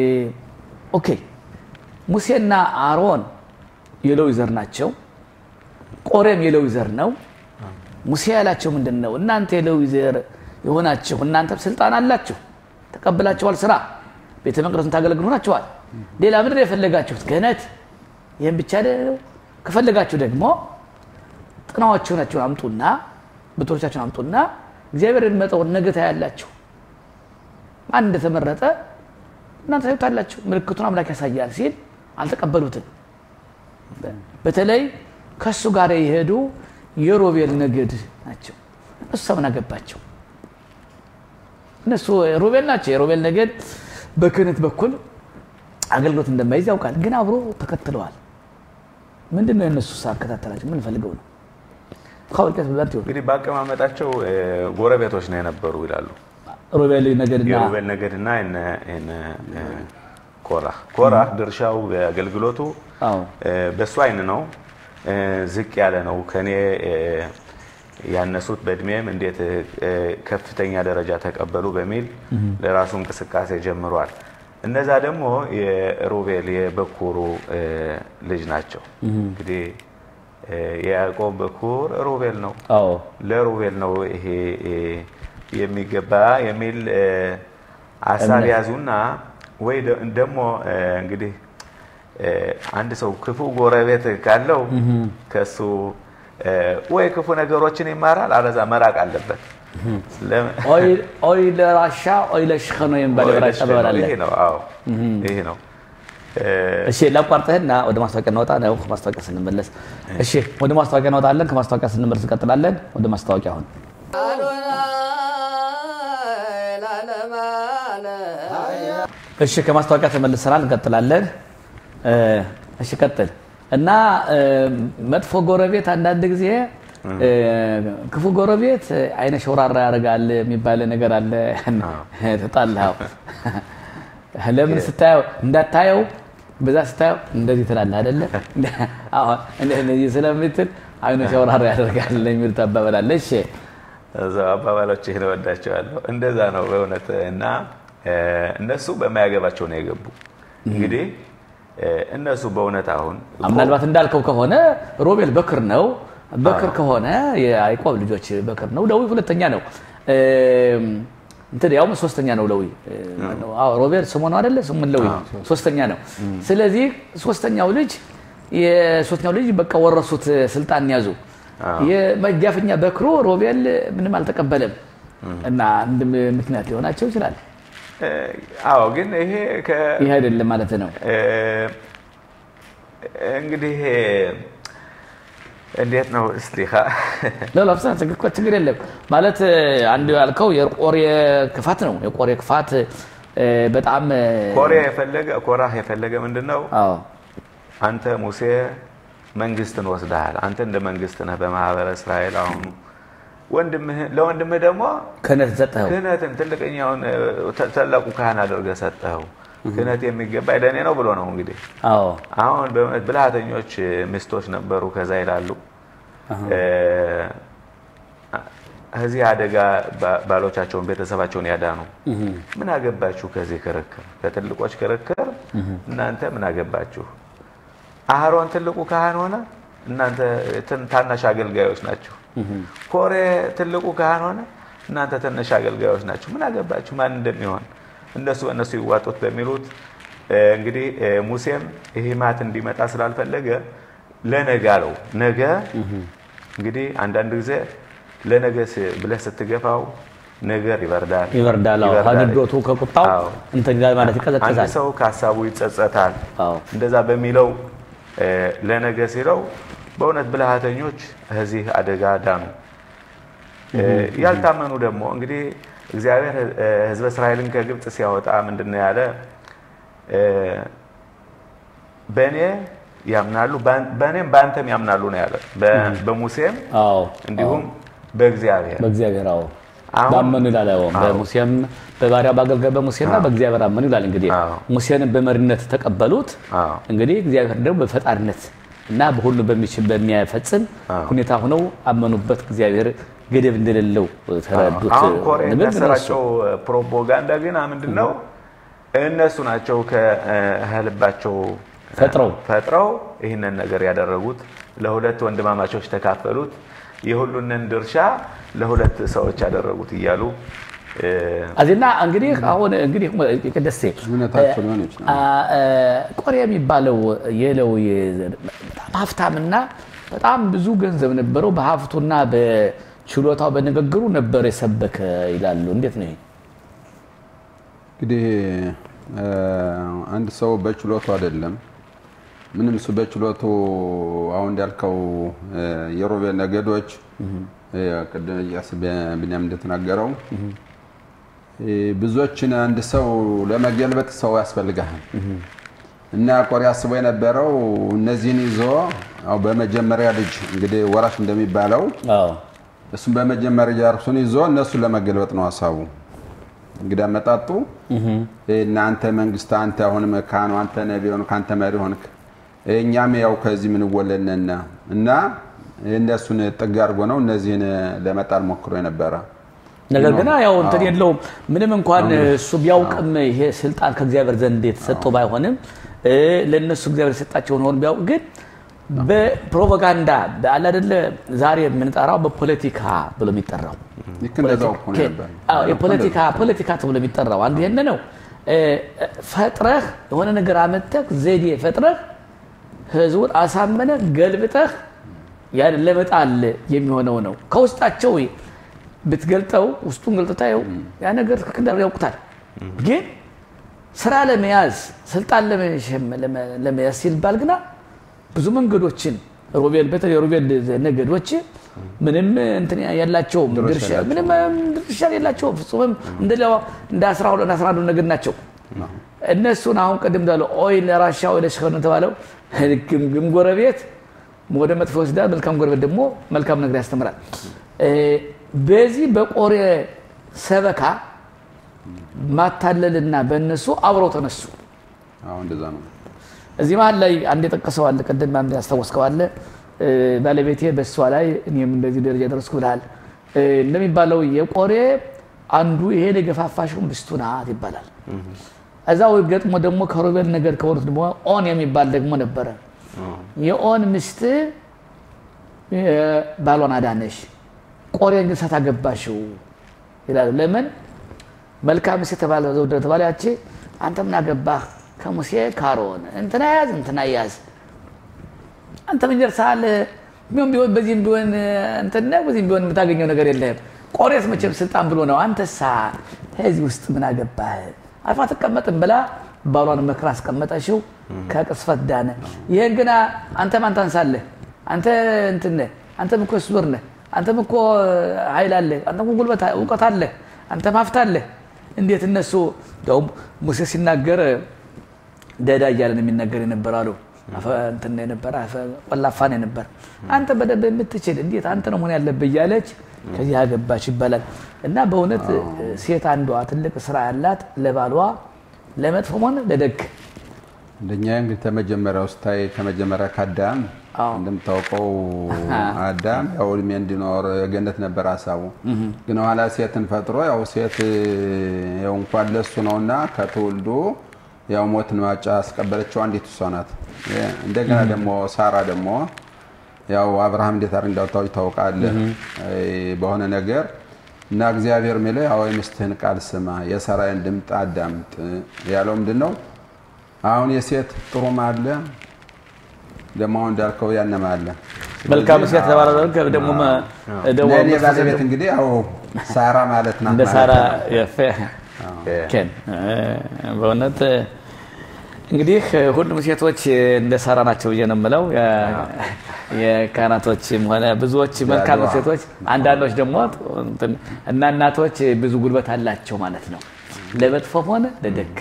ኦኬ ሙሴና አሮን የሌዊ ዘር ናቸው። ቆሬም የሌዊ ዘር ነው። ሙሴ ያላቸው ምንድን ነው? እናንተ የሌዊ ዘር የሆናችሁ እናንተም ስልጣን አላችሁ፣ ተቀብላችኋል፣ ስራ ቤተ መቅደሱን ታገለግሉ ሆናችኋል። ሌላ ምድር የፈለጋችሁት ክህነት፣ ይህም ብቻ ነው። ከፈለጋችሁ ደግሞ ጥናዎቻችሁን አምጡና ብቶቻችሁን አምጡና እግዚአብሔር የሚመጣውን ነገ ታያላችሁ። ማን እንደተመረጠ እናንተ ታዩታላችሁ። ምልክቱን አምላክ ያሳያል ሲል አልተቀበሉትም። በተለይ ከእሱ ጋር የሄዱ የሮቤል ነገድ ናቸው። እሱ ሰምን አገባቸው። እነሱ ሮቤል ናቸው። የሮቤል ነገድ በክህነት በኩል አገልግሎት እንደማይዝ ያውቃል፣ ግን አብሮ ተከትለዋል። ምንድን ነው የእነሱ አከታተላቸው? ምን ፈልገው ነው? ካወልቀት በዛት ይሆን እንግዲህ በአቀማመጣቸው እ፣ ጎረቤቶች ነው የነበሩ ይላሉ። ሮቤል ነገድና የሩቤል ነገድና የነ የነ እ፣ ኮራህ ኮራህ ድርሻው አገልግሎቱ አዎ እ፣ በሱ አይን ነው እ፣ ዝቅ ያለ ነው። ከኔ እ፣ ያነሱት በእድሜም እንዴት እ፣ ከፍተኛ ደረጃ ተቀበሉ በሚል ለራሱ እንቅስቃሴ ጀምሯል። እነዛ ደግሞ የሩቤል የበኩሩ እ፣ ልጅ ናቸው። እንግዲህ እ፣ የያዕቆብ በኩር ሩቤል ነው። አዎ ለሩቤል ነው ይሄ እ፣ የሚገባ የሚል እ፣ ሀሳብ እምነት። ያዙና ወይ ደ- ደግሞ እ፣ እንግዲህ እ፣ አንድ ሰው ክፉ ጎረቤት ካለው ከሱ እ፣ ወይ ክፉ ነገሮችን ይማራል፣ አለዛ መራቅ አለበት። ለም- ኦይ ለራሻ ኦይ ለሽኸኖ የሚባል ወይ የራሻ ደስ አባባል አለ። ይሄ ነው። አዎ ይሄ ነው። እ፣ እሺ ላቋርጥህና ወደ ማስታወቂያ እንወጣ ነው። ከማስታወቂያ ስንመለስ እሺ፣ ወደ ማስታወቂያ እንወጣለን። ከማስታወቂያ ስንመለስ እንቀጥላለን። ወደ ማስታወቂያ አሁን አዶናይ ለዓለመ ዓለም እሺ፣ ከማስታወቂያ ተመልሰናል። እንቀጥላለን። እ፣ እሺ ቀጥል እና እ፣ መጥፎ ጎረቤት አንዳንድ ጊዜ እ፣ ክፉ ጎረቤት አይነ ሸውራራ ያደርጋል የሚባል ነገር አለ። ተጣላው ለምን ስታየው እንዳታየው በዛ ስታየው እንደዚህ ትላለህ አይደለ? አሁን እንደዚህ ስለምትል አይኑ ሲያወራራ ያደርጋል የሚሉት አባባል አለ። እሺ እዛው አባባሎች ይህን እወዳቸዋለሁ። እንደዛ ነው በእውነት እና እነሱ በማያገባቸው ነው የገቡ። እንግዲህ እነሱ በእውነት አሁን ምናልባት እንዳልከው ከሆነ ሮቤል በክር ነው። በክር ከሆነ የያዕቆብ ልጆች በክር ነው። ሌዊ ሁለተኛ ነው። እንትን ያውም ሶስተኛ ነው ሌዊ። አዎ ሮቤል ስሙ ነው አይደለ? ስሙን ሌዊ ሶስተኛ ነው። ስለዚህ ሶስተኛው ልጅ የሶስተኛው ልጅ በቃ ወረሱት፣ ስልጣን ያዙ። የመጋፈኛ በክሮ ሮቤል ምንም አልተቀበለም እና አንድ ምክንያት ሊሆናቸው ይችላል። አዎ ግን ይሄ ይህ አይደለም ማለት ነው። እንግዲህ እንዴት ነው እስሊኻ ለላፍሳ ችግር የለም ማለት አንዱ ያልከው የቆሬ ክፋት ነው። የቆሬ ክፋት በጣም ኮሬ የፈለገ ኮራህ የፈለገ ምንድን ነው? አዎ አንተ ሙሴ መንግስትን ወስደሃል። አንተ እንደ መንግስት ነህ በማህበረ እስራኤል። አሁን ለወንድምህ ደግሞ ክህነት ሰጠኸው። ክህነትን ትልቅኛውን ታላቁ ካህን አድርገህ ሰጠኸው። ክህነት የሚገባ ለእኔ ነው ብሎ ነው እንግዲህ አዎ አሁን በእውነት ብልሃተኞች ሚስቶች ነበሩ። ከዛ ይላሉ ከዚህ አደጋ ባሎቻቸውን ቤተሰባቸውን ያዳኑ ምን አገባችሁ ከዚህ ክርክር፣ ከትልቆች ክርክር እናንተ ምን አገባችሁ? አህሮን ትልቁ ካህን ሆነ፣ እናንተ ታናሽ አገልጋዮች ናችሁ። ኮሬ ትልቁ ካህን ሆነ፣ እናንተ ትንሽ አገልጋዮች ናችሁ። ምን አገባችሁ ማን እንደሚሆን እነሱ በእነሱ ይዋጡት በሚሉት እንግዲህ ሙሴም ይሄ ማት እንዲመጣ ስላልፈለገ ለነገ አለው። ነገ እንግዲህ አንዳንድ ጊዜ ለነገ ብለህ ስትገፋው ነገር ይበርዳል ይበርዳል። አዎ ከንዶቱ ከቁጣው አዎ። እንትን ጋር ማለት አንድ ይቀዘቅዛል። ሰው ከሀሳቡ ይጸጸታል። አዎ እንደዛ በሚለው ለነገ ሲለው በእውነት ብልሃተኞች ከዚህ አደጋ ዳኑ። ያልታመኑ ደግሞ እንግዲህ እግዚአብሔር ሕዝበ እስራኤልን ከግብፅ ሲያወጣ ምንድን ነው ያለ? በእኔ ያምናሉ በእኔም በአንተም ያምናሉ ነው ያለ። በ- በሙሴም አዎ እንዲሁም በእግዚአብሔር በእግዚአብሔር አዎ አሁን- ባመኑ ይላል። አዎ በሙሴም በባሪያ በአገልጋይ በሙሴና በእግዚአብሔር አመኑ ይላል። እንግዲህ አዎ። ሙሴንም በመሪነት ተቀበሉት። አዎ። እንግዲህ እግዚአብሔር ደግሞ በፈጣሪነት እና በሁሉ በሚችል በሚያፈጽም አዎ። ሁኔታ ሆነው አመኑበት። እግዚአብሔር ገደብ እንደሌለው ተረዱት። አሁን ኮሬ ንብል እነሱ የሚያሰራጨው ፕሮፓጋንዳ ግን ምንድን ነው? እነሱ ናቸው ከልባቸው ፈጥረው ፈጥረው ይህንን ነገር ያደረጉት። ለሁለት ወንድማማቾች ተካፈሉት። የሁሉንን ድርሻ ለሁለት ሰዎች ያደረጉት እያሉ እ፣ አዚና እንግዲህ አሁን እንግዲህ ቅደሴ እውነታቸው ሊሆን ይችላል። አ- አ- ቆሬ የሚባለው የሌዊ በጣም ሀብታምና በጣም ብዙ ገንዘብ ነበረው። በሀብቱና በችሎታው በንግግሩ ነበር የሰበከ ይላሉ። እንዴት ነው ይሄ? እንግዲህ እ፣ አንድ ሰው በችሎቱ አይደለም ምንም እሱ በችሎቱ አሁን እንዳልከው እ፣ የሮቤል ነገዶች እ፣ ቅድም ኢያሱ ብንያም እንደተናገረው እ፣ ብዙዎችን አንድ ሰው ለመገልበጥ ሰው ያስፈልጋል እና ቆሬ አስቦ የነበረው እነዚህን ይዞ አዎ በመጀመሪያ ልጅ እንግዲህ ወራሽ እንደሚባለው አዎ እሱም በመጀመሪያ እርሱን ይዞ እነሱን ለመገልበጥ ነው ሀሳቡ። እንግዲህ አመጣጡ እናንተ መንግስት፣ አንተ አሁንም ካህኑ፣ አንተ ነቢይ ሆንክ፣ አንተ መሪ ሆንክ፣ እኛም ያው ከዚህ ምንወለድነን እና እነሱን ጥግ አድርጎ ነው እነዚህን ለመጣል ሞክሮ የነበረ። ነገር ግን ያው እንትን የለውም ምንም እንኳን እሱ ቢያውቅም ይሄ ስልጣን ከእግዚአብሔር ዘንድ የተሰጠው ባይሆንም እ፣ ለእነሱ እግዚአብሔር የሰጣቸውን ሆን ቢያውቅ ግን በፕሮፓጋንዳ አለ አይደለ ዛሬ የምንጠራው በፖለቲካ ብሎ የሚጠራው ልክ እንደዛው እኮ ነው ነበር። አዎ፣ የፖለቲካ ፖለቲካ ተብሎ የሚጠራው አንዱ ይሄን ነው። እ፣ ፈጥረህ የሆነ ነገር አመጠህ ዘዴ ፈጥረህ ህዝቡን አሳመነህ ገልብጠህ ያን ለመጣል የሚሆነው ነው። ከውስጣቸው ብትገልጠው ውስጡን ገልጥታየው ያ ነገር ትክክል እንዳልሆነ ያውቁታል። ግን ስራ ለመያዝ ስልጣን ለመሸም- ለመ- ለመያዝ ሲባል ግና ብዙ መንገዶችን ሮቤል በተለይ ሮቤል ነገዶች ምንም እንትን ያላቸውም ድርሻ ምንም ድርሻ የላቸውም። ፍጹምም እንደሌላው እንደ 12 11 ነገድ ናቸው። እነሱን አሁን ቅድም እንዳለው ኦይ ለራሻ ወይ ለሸከኑ የተባለው ግምግም ጎረቤት ወደ መጥፎ ይወስዳል፣ መልካም ጎረቤት ደግሞ መልካም ነገር ያስተምራል። እ፣ በዚህ በቆሬ ሰበካ ማታለልና በእነሱ አብረው ተነሱ። አዎ እንደዛ ነው። እዚህ መሀል ላይ አንድ የጠቀሰው አለ፣ ቅድም አንድ ያስታወስከው አለ። እ፣ ባለቤቴ በእሷ ላይ እኔም እንደዚህ ደረጃ ደረስኩ ብልሃል። እ፣ እንደሚባለው የቆሬ አንዱ ይሄን የገፋፋሽው ሚስቱ ናት ይባላል። እዛው ገጥሞ ደግሞ ከሮቤል ነገር ከሆኑት ደግሞ ኦን የሚባል ደግሞ ነበረ። የኦን ሚስት እ፣ ባሏን አዳነሽ፣ ቆሬን ግን ሳታገባሽው ይላሉ። ለምን መልካም ሚስት የተባለ ዘውደ ተባለ ያቺ አንተ ምን አገባህ ከሙሴ ካሮን እንትና ያዝ እንትና ያዝ አንተ ምን ደርሰሃል? ቢሆን ቢሆን በዚህም ቢሆን እንትን ነህ፣ በዚህም ቢሆን የምታገኘው ነገር የለህም። ቆሬስ መቼም ስልጣን ብሎ ነው። አንተሳ ከዚህ ውስጥ ምን አገባህ? አልፋ ትቀመጥም ብላ ባሏን መክራ አስቀመጠችው። ከቅስፈት ዳነ። ይህን ግና አንተ ማን ታንሳለህ? አንተ እንትን ነህ፣ አንተም እኮ ስውር ነህ፣ አንተም እኮ ኃይል አለህ፣ አንተም እኮ ጉልበት እውቀት አለህ፣ አንተም ሀብት አለህ። እንዴት እነሱ እንደውም ሙሴ ሲናገር ደዳ እያለን የሚናገር የነበር አሉ አፈ- እንትን ነው የነበረ አፈ- ቆላፋ ነው የነበር። አንተ በደንብ የምትችል እንዴት አንተ ነው መሆን ያለብህ እያለች ከዚህ አገባች ይባላል። እና በእውነት ሴት አንዷ ትልቅ ስራ ያላት ለባሏ ለመጥፎም ሆነ ለደግ እንደኛ እንግዲህ ተመጀመሪያው ስታይ ከመጀመሪያ ከአዳም አዎ። እንደምታውቀው አዳም ያው እድሜ እንዲኖር ገነት ነበር ሀሳቡ። ግን ኋላ ሴትን ፈጥሮ ያው ሴት ያው እንኳን ለሱ ነውና ከትውልዱ ያው ሞትን ማጫ አስቀበለችው አንዲት እሷ ናት። እንደገና ደግሞ ሳራ ደግሞ ያው አብርሃም እንዴት አድርግ እንዳወጣው ታውቃለህ በሆነ ነገር እና እግዚአብሔር የሚለው ያው የሚስትህን ቃል ስማ የሳራዬን ድምፅ አዳምጥ ያለው ምንድን ነው? አሁን የሴት ጥሩም አለ ደግሞ አሁን እንዳልከው ያነማ አለ። መልካም ሴት ተባለ ደግሞ መ- ደግሞ ለእኔ መጥፎ ሴት ባለቤት ደግሞ እንግዲህ ያው ሳራ ማለት ናት እንደ ማለት ሳራ ነው። የፈ ኬን በእውነት እንግዲህ ሁሉም ሴቶች እንደ ሳራ ናቸው ብዬ ነው የምለው። የ- የካህናቶችም ሆነ ብዙዎች መልካም ያድዋ። ሴቶች፣ አንዳንዶች ደግሞ እንትን እና እናቶች ብዙ ጉልበት አላቸው ማለት ነው፣ ለመጥፎም ሆነ ለደግ።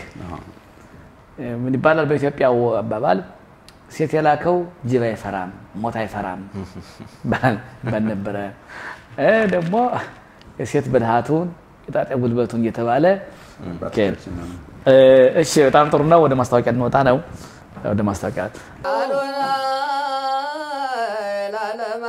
ምን ይባላል በኢትዮጵያው አባባል ሴት የላከው ጅብ አይፈራም፣ ሞት አይፈራም ባል ባል ነበረ። እ ደግሞ የሴት ብልሃቱን የጣጤ ጉልበቱን እየተባለ አባቶቻችን ነው። እ፣ እሺ በጣም ጥሩ ነው። ወደ ማስታወቂያ እንወጣ ነው። ወደ ማስታወቂያ አዶናይ ለዓለመ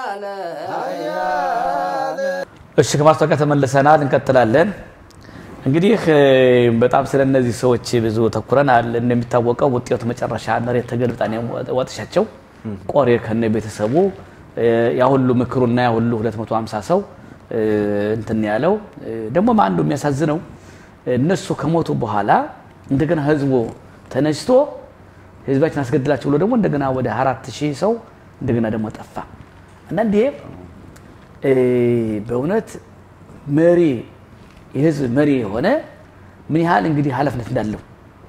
ዓለም እሺ ከማስታወቂያ ተመልሰናል። እንቀጥላለን። እንግዲህ እ፣ በጣም ስለ እነዚህ ሰዎች ብዙ ተኩረናል። እንደሚታወቀው ውጤቱ መጨረሻ መሬት ተገልብጣ ነው ወጥሻቸው ቆሬ ከነ ቤተሰቡ እ፣ ያ ሁሉ ምክሩና ያ ሁሉ 250 ሰው እ፣ እንትን ያለው እ፣ ደግሞ አንዱ የሚያሳዝነው እነሱ ከሞቱ በኋላ እንደገና ህዝቡ ተነስቶ ህዝባችን አስገድላቸው ብሎ ደግሞ እንደገና ወደ አራት ሺህ ሰው እንደገና ደግሞ ጠፋ። አንዳንዴ እ፣ በእውነት መሪ የህዝብ መሪ የሆነ ምን ያህል እንግዲህ ኃላፊነት እንዳለው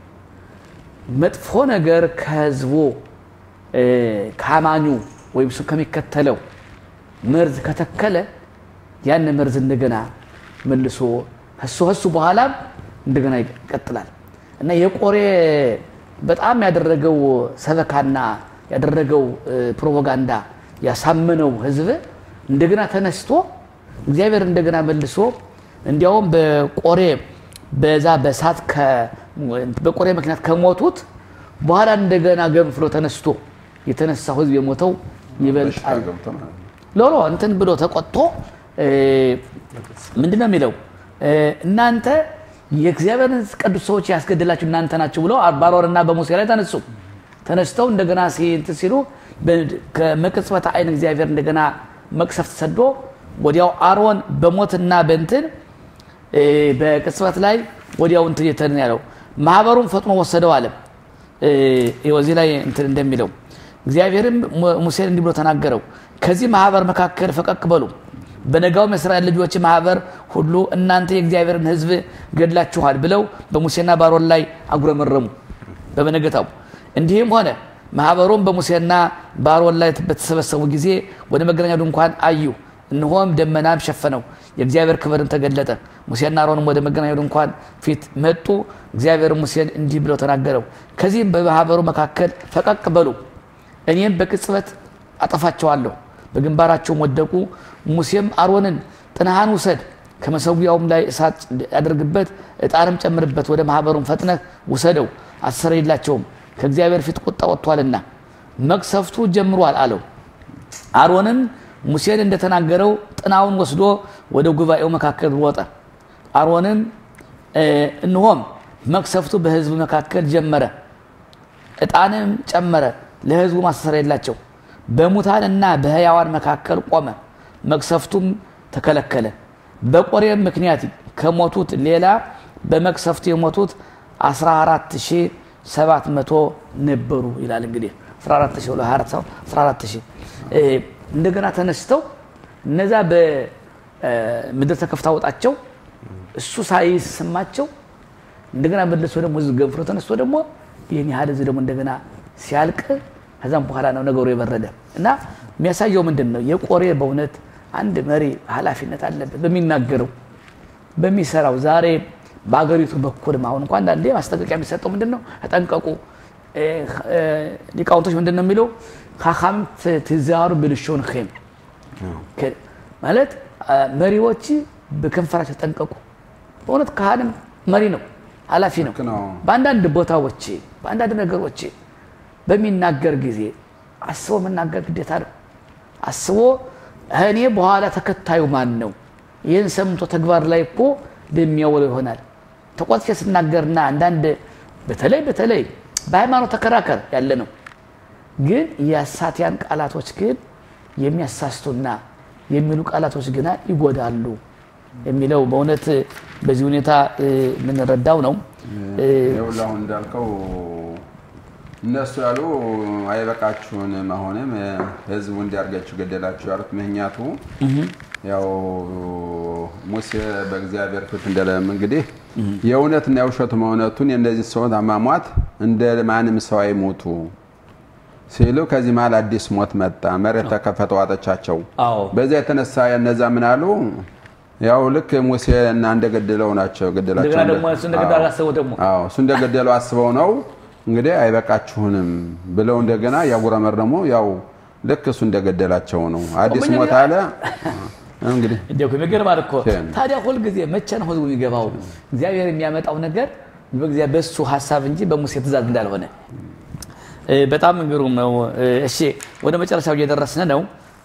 መጥፎ ነገር ከህዝቡ እ፣ ከአማኙ ወይም እሱ ከሚከተለው መርዝ ከተከለ ያን መርዝ እንደገና መልሶ እሱ እሱ በኋላም እንደገና ይቀጥላል እና የቆሬ በጣም ያደረገው ሰበካና ያደረገው እ፣ ፕሮፓጋንዳ ያሳመነው ህዝብ እንደገና ተነስቶ እግዚአብሔር እንደገና መልሶ እንዲያውም በቆሬ በዛ በሳት በቆሬ ምክንያት ከሞቱት በኋላ እንደገና ገንፍሎ ተነስቶ የተነሳው ህዝብ የሞተው በሽታ ይበልጣል። ገብቶ ማለት ነው። ሎሎ እንትን ብሎ ተቆጥቶ እ፣ ምንድን ነው የሚለው እ፣ እናንተ የእግዚአብሔርን ቅዱስ ሰዎች ያስገድላችሁ እናንተ ናችሁ ብለው በአሮንና በሙሴ ላይ ተነሱ። ተነስተው እንደገና ሲ- እንትን ሲሉ በ- ከመቅጽበተ አይን እግዚአብሔር እንደገና መቅሰፍት ሰዶ ወዲያው አሮን በሞትና በእንትን እ፣ በቅጽበት ላይ ወዲያው እንትን የተን ያለው ማህበሩን ፈጥኖ ወሰደው አለ። እ፣ ይኸው እዚህ ላይ እንትን እንደሚለው እግዚአብሔርም mu- ሙሴን እንዲህ ብሎ ተናገረው፣ ከዚህ ማህበር መካከል ፈቀቅ በሉ። በነጋውም የእስራኤል ልጆች ማህበር ሁሉ እናንተ የእግዚአብሔርን ሕዝብ ገድላችኋል ብለው በሙሴና በአሮን ላይ አጉረመረሙ። በበነገታው እንዲህም ሆነ ማህበሩም በሙሴና በአሮን ላይ በተሰበሰቡ ጊዜ ወደ መገናኛው ድንኳን አዩ። እነሆም ደመናም ሸፈነው፣ የእግዚአብሔር ክብርም ተገለጠ። ሙሴና አሮንም ወደ መገናኛው ድንኳን ፊት መጡ። እግዚአብሔር ሙሴን እንዲህ ብለው ተናገረው፣ ከዚህም በማህበሩ መካከል ፈቀቅ በሉ፣ እኔም በቅጽበት አጠፋቸዋለሁ። በግንባራቸውም ወደቁ። ሙሴም አሮንን ጥናህን ውሰድ፣ ከመሰዊያውም ላይ እሳት ያደርግበት፣ ዕጣንም ጨምርበት፣ ወደ ማህበሩም ፈጥነህ ውሰደው፣ አሰረይላቸውም። ከእግዚአብሔር ፊት ቁጣ ወጥቷልና መቅሰፍቱ ጀምሯል አለው። አሮንም ሙሴን እንደተናገረው ጥናውን ወስዶ ወደ ጉባኤው መካከል ሮጠ። አሮንም እንሆም መቅሰፍቱ በሕዝብ መካከል ጀመረ፣ ዕጣንም ጨመረ፣ ለሕዝቡ ማስተሰሪያ የላቸው። በሙታንና በሕያዋን መካከል ቆመ፣ መቅሰፍቱም ተከለከለ። በቆሬም ምክንያት ከሞቱት ሌላ በመቅሰፍቱ የሞቱት 14700 ነበሩ ይላል። እንግዲህ 14000 እንደገና ተነስተው እነዛ በምድር ተከፍታ ወጣቸው እሱ ሳይሰማቸው እንደገና መለሶ ደግሞ ህዝብ ገንፍሎ ተነስቶ ደግሞ ይህን ያህል ህዝብ ደግሞ እንደገና ሲያልቅ ከዛም በኋላ ነው ነገሩ የበረደ እና የሚያሳየው ምንድን ነው? የቆሬ በእውነት አንድ መሪ ኃላፊነት አለበት በሚናገረው በሚሰራው። ዛሬ በአገሪቱ በኩልም አሁን እንኳ አንዳንዴ ማስጠንቀቂያ የሚሰጠው ምንድን ነው? ተጠንቀቁ። ሊቃውንቶች ምንድን ነው የሚለው ካካም ትዛሩ ብልሾን ም ማለት መሪዎች በከንፈራቸው ተጠንቀቁ። በእውነት ካህንም መሪ ነው፣ ኃላፊ ነው። በአንዳንድ ቦታዎች በአንዳንድ ነገሮች በሚናገር ጊዜ አስቦ መናገር ግዴታ ነው። አስቦ እኔ በኋላ ተከታዩ ማን ነው? ይህን ሰምቶ ተግባር ላይ እኮ የሚያውለው ይሆናል። ተቆጥቼ ስናገርና አንዳንድ በተለይ በተለይ በሃይማኖት ተከራከር ያለ ነው። ግን የአሳቲያን ቃላቶች ግን የሚያሳስቱና የሚሉ ቃላቶች ግና ይጎዳሉ የሚለው በእውነት በዚህ ሁኔታ የምንረዳው ነው። ይኸውልህ እንዳልከው እነሱ ያሉ አይበቃችሁንም፣ አሁንም ህዝቡ እንዲያርጋችሁ ገደላችሁ ያሉት ምክንያቱ ያው ሙሴ በእግዚአብሔር ፊት እንደለም እንግዲህ የእውነትና የውሸቱ መሆነቱን የእነዚህ ሰዎች አሟሟት እንደ ማንም ሰው አይሞቱ ሲሉ ከዚህ መሀል አዲስ ሞት መጣ። መሬት ተከፈተ፣ ዋጠቻቸው። በዚያ የተነሳ እነዛ ምን አሉ? ያው ልክ ሙሴ እና እንደገደለው ናቸው ገደላቸው። እሱ እንደገደለው አስበው ነው እንግዲህ አይበቃችሁንም ብለው እንደገና ያጉረመረሙ ያው ልክ እሱ እንደገደላቸው ነው። አዲስ ሞት አለ እንግዲህ የሚገርማል እኮ ታዲያ ሁልጊዜ መቼ ነው ህዝቡ የሚገባው? እግዚአብሔር የሚያመጣው ነገር በእሱ ሀሳብ እንጂ በሙሴ ትእዛዝ እንዳልሆነ በጣም ግሩም ነው። እሺ ወደ መጨረሻው እየደረስን ነው።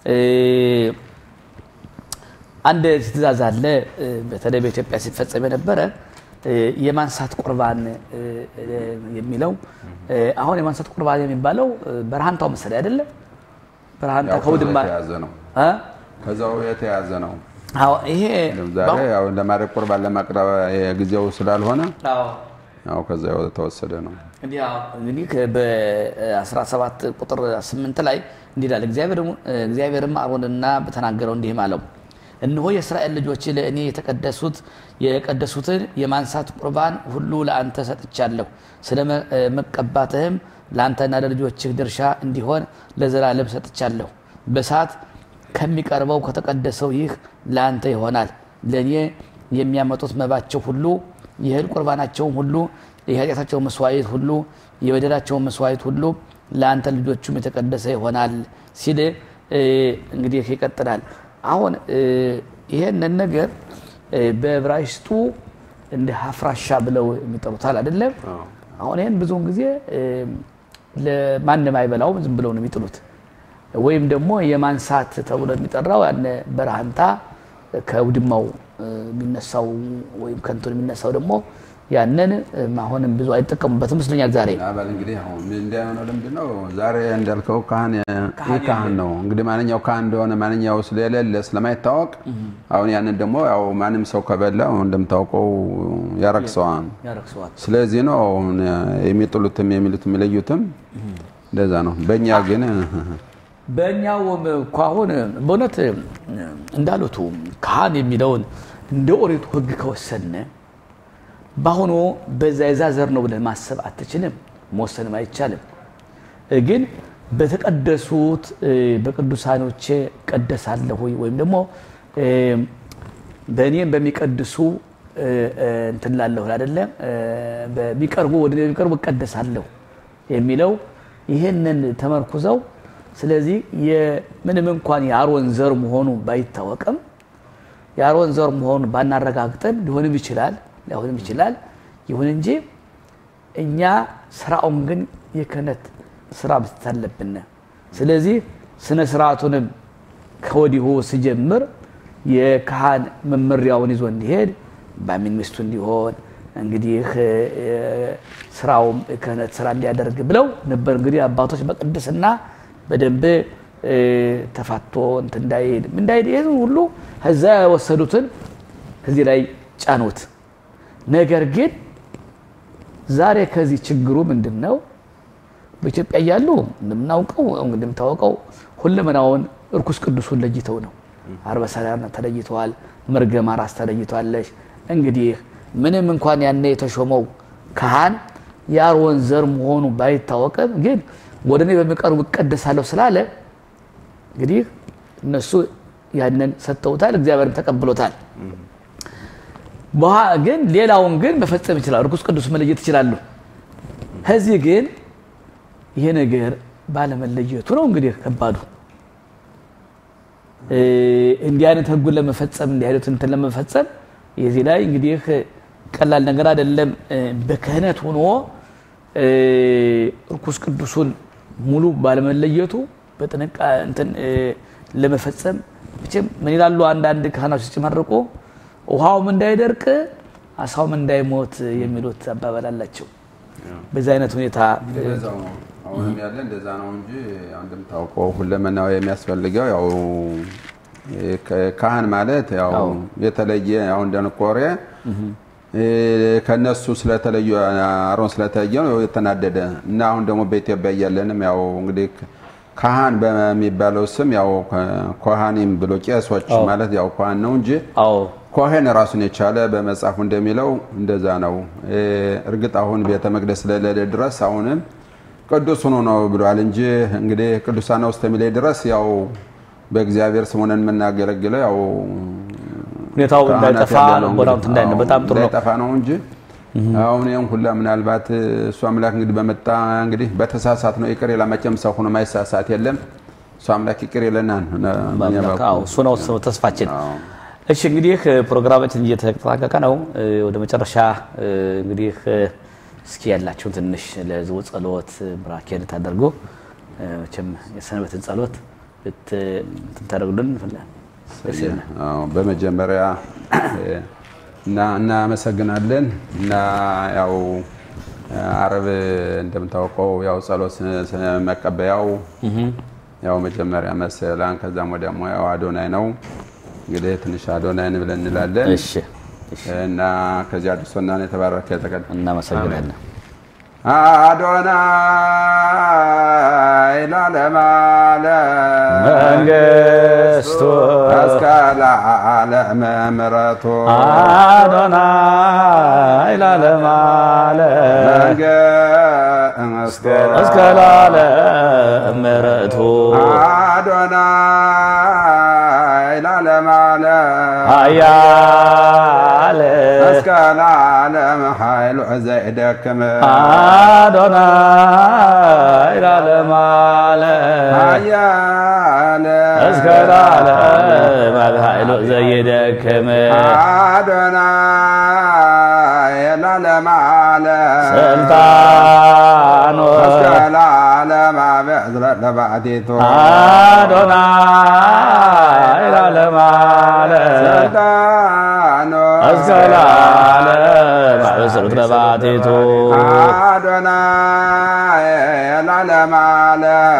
አንድ ትእዛዝ አለ፣ በተለይ በኢትዮጵያ ሲፈጸም የነበረ የማንሳት ቁርባን የሚለው አሁን የማንሳት ቁርባን የሚባለው በረሃንታው መሰለኝ አይደለም። በረሃንታ ከውድማ ከዛው የተያዘ ነው። ይሄ ዛሬ ያው ለማድረግ ቁርባን ለማቅረብ ጊዜው ስላልሆነ ያው ከዛ የተወሰደ ነው። እንግዲህ በ17 ቁጥር 8 ላይ እንዲህ ይላል፣ እግዚአብሔርም አሮንና በተናገረው እንዲህም አለው እነሆ የእስራኤል ልጆች ለእኔ የተቀደሱት የቀደሱትን የማንሳት ቁርባን ሁሉ ለአንተ ሰጥቻለሁ። ስለ መቀባትህም ለአንተና ለልጆችህ ድርሻ እንዲሆን ለዘላለም ሰጥቻለሁ። በእሳት ከሚቀርበው ከተቀደሰው ይህ ለአንተ ይሆናል። ለእኔ የሚያመጡት መባቸው ሁሉ የእህል ቁርባናቸውም ሁሉ የኃጢአታቸው መስዋዕት ሁሉ የበደላቸው መስዋዕት ሁሉ ለአንተ ልጆቹም የተቀደሰ ይሆናል ሲል እንግዲህ ይቀጥላል። አሁን ይሄንን ነገር በዕብራይስጡ እንደ ሀፍራሻ ብለው የሚጠሩታል አይደለም። አሁን ይህን ብዙውን ጊዜ ለማንም አይበላውም፣ ዝም ብለው ነው የሚጥሉት። ወይም ደግሞ የማንሳት ተብሎ የሚጠራው ያነ በረሃንታ ከውድማው የሚነሳው ወይም ከንቱን የሚነሳው ደግሞ ያንን አሁንም ብዙ አይጠቀሙበትም ይመስለኛል። ዛሬ አባል እንግዲህ አሁን እንዳይሆነው ልምድ ነው። ዛሬ እንዳልከው ካህን ይህ ካህን ነው እንግዲህ ማንኛው ካህን እንደሆነ ማንኛው ስለሌለ ስለማይታወቅ አሁን ያንን ደግሞ ያው ማንም ሰው ከበላው እንደምታውቀው ያረክሰዋል። ስለዚህ ነው የሚጥሉትም የሚሉትም የሚለዩትም እንደዛ ነው። በእኛ ግን በእኛው እኮ አሁን በእውነት እንዳሉቱ ካህን የሚለውን እንደ ኦሪቱ ሕግ ከወሰነ በአሁኑ በዛ የዛ ዘር ነው ብለህ ማሰብ አትችልም፣ መወሰንም አይቻልም። ግን በተቀደሱት በቅዱሳኖቼ ቀደሳለሁ ወይም ደግሞ በእኔም በሚቀድሱ እንትን ላለሁ አይደለ በሚቀርቡ ወደ የሚቀርቡ እቀደሳለሁ የሚለው ይህንን ተመርኩዘው ስለዚህ ምንም እንኳን የአሮን ዘር መሆኑ ባይታወቅም የአሮን ዘር መሆኑ ባናረጋግጠን ሊሆንም ይችላል ሊሆንም ይችላል። ይሁን እንጂ እኛ ስራውን ግን የክህነት ስራ መስጠት አለብን። ስለዚህ ስነ ስርዓቱንም ከወዲሁ ስጀምር የካህን መመሪያውን ይዞ እንዲሄድ ባሚን ሚስቱ እንዲሆን እንግዲህ ስራውም ክህነት ስራ እንዲያደርግ ብለው ነበር። እንግዲህ አባቶች በቅድስና በደንብ ተፋቶ እንትን እንዳይሄድ እንዳይሄድ ይሄን ሁሉ ከዛ የወሰዱትን ከዚህ ላይ ጫኑት። ነገር ግን ዛሬ ከዚህ ችግሩ ምንድን ነው? በኢትዮጵያ እያሉ እንደምናውቀው እንደምታወቀው ሁለመናውን እርኩስ ቅዱሱን ለይተው ነው። አርበ ሰላም ተለይተዋል። መርገም አራስ ተለይቷለች። እንግዲህ ምንም እንኳን ያኔ የተሾመው ካህን የአሮን ዘር መሆኑ ባይታወቅም ግን ወደ እኔ በሚቀርቡ እቀደሳለሁ ስላለ እንግዲህ እነሱ ያንን ሰጥተውታል፣ እግዚአብሔርም ተቀብሎታል። ግን ሌላውን ግን መፈጸም ይችላሉ። እርኩስ ቅዱስ መለየት ይችላሉ። ከዚህ ግን ይሄ ነገር ባለመለየቱ ነው እንግዲህ ከባዱ። እንዲህ አይነት ህጉን ለመፈጸም እንዲህ አይነት እንትን ለመፈጸም የዚህ ላይ እንግዲህ ቀላል ነገር አይደለም። በክህነት ሆኖ እርኩስ ቅዱሱን ሙሉ ባለመለየቱ በጥንቃ እንትን ለመፈጸም መቼም ምን ይላሉ አንዳንድ ካህናት ሲጨመርቁ ውሃውም እንዳይደርቅ አሳውም እንዳይሞት የሚሉት አባባል አላቸው። በዚህ አይነት ሁኔታ አሁንም ያለ እንደዛ ነው እንጂ እንደምታውቀው ሁለመናው የሚያስፈልገው ያው ካህን ማለት ያው የተለየ ያው እንደንቆሬ ከነሱ ስለተለዩ አሮን ስለተለየ ነው የተናደደ እና አሁን ደግሞ በኢትዮጵያ እያለንም ያው እንግዲህ ካህን በሚባለው ስም ያው ኮሃኒም ብሎ ቄሶች ማለት ያው ኮሃን ነው እንጂ ኮሄን ራሱን የቻለ በመጽሐፉ እንደሚለው እንደዛ ነው። እርግጥ አሁን ቤተ መቅደስ ስለሌለ ድረስ አሁንም ቅዱስ ሆኖ ነው ብሏል እንጂ እንግዲህ ቅዱሳን ውስጥ የሚለይ ድረስ ያው በእግዚአብሔር ስም ሆነን የምናገለግለው ያው ሁኔታው እንዳይጠፋ ቦታው እንዳይነ በጣም ጥሩ ነው እንዳይጠፋ ነው እንጂ አሁን ይሄን ሁላ ምናልባት እሱ አምላክ እንግዲህ በመጣ እንግዲህ በተሳሳት ነው ይቅር ይላል። መቼም ሰው ሆኖ ማይሳሳት የለም። እሱ አምላክ ይቅር ይለናል። እሱ ነው ተስፋችን። እሺ እንግዲህ ፕሮግራማችን እየተጠናቀቀ ነው። ወደ መጨረሻ እንግዲህ እስኪ ያላችሁን ትንሽ ለህዝቡ ጸሎት ብራኬ እንድታደርጉ መቼም የሰንበትን ጸሎት ልታደርጉልን በመጀመሪያ እና እናመሰግናለን እና ያው አረብ እንደምታውቀው ያው ጸሎት መቀበያው ያው መጀመሪያ መሰላን ከዛም ወዲያሞ ያው አዶናይ ነው። እንግዲህ ትንሽ አዶናይን ብለን እንላለን እና ከዚህ አድርሶና የተባረከ የተቀደ እናመሰግናለን። አዶናይ ላለማለም መንግስቱ እስከ ለዓለም ምሕረቱ አዶናይ ላለማለም መንግስቱ እስከ ለዓለም ምሕረቱ አዶናይ ላለማለም ኃያል እስከ ለዓለም ኃይሉ ዘይደክም አዶናይ ላለማለም ኃያል እስከ ለዓለም ኃይሉ ዘይደክም አዶናይ ላለማለም ስልጣኑ እስከ ለዓለም አብዕዝረ ለባዕቲቱ አዶናይ ላለማለም ስልጣኑ እስከ ለዓለም አብስርት ለባቴቱ አዶናይ ላለማለም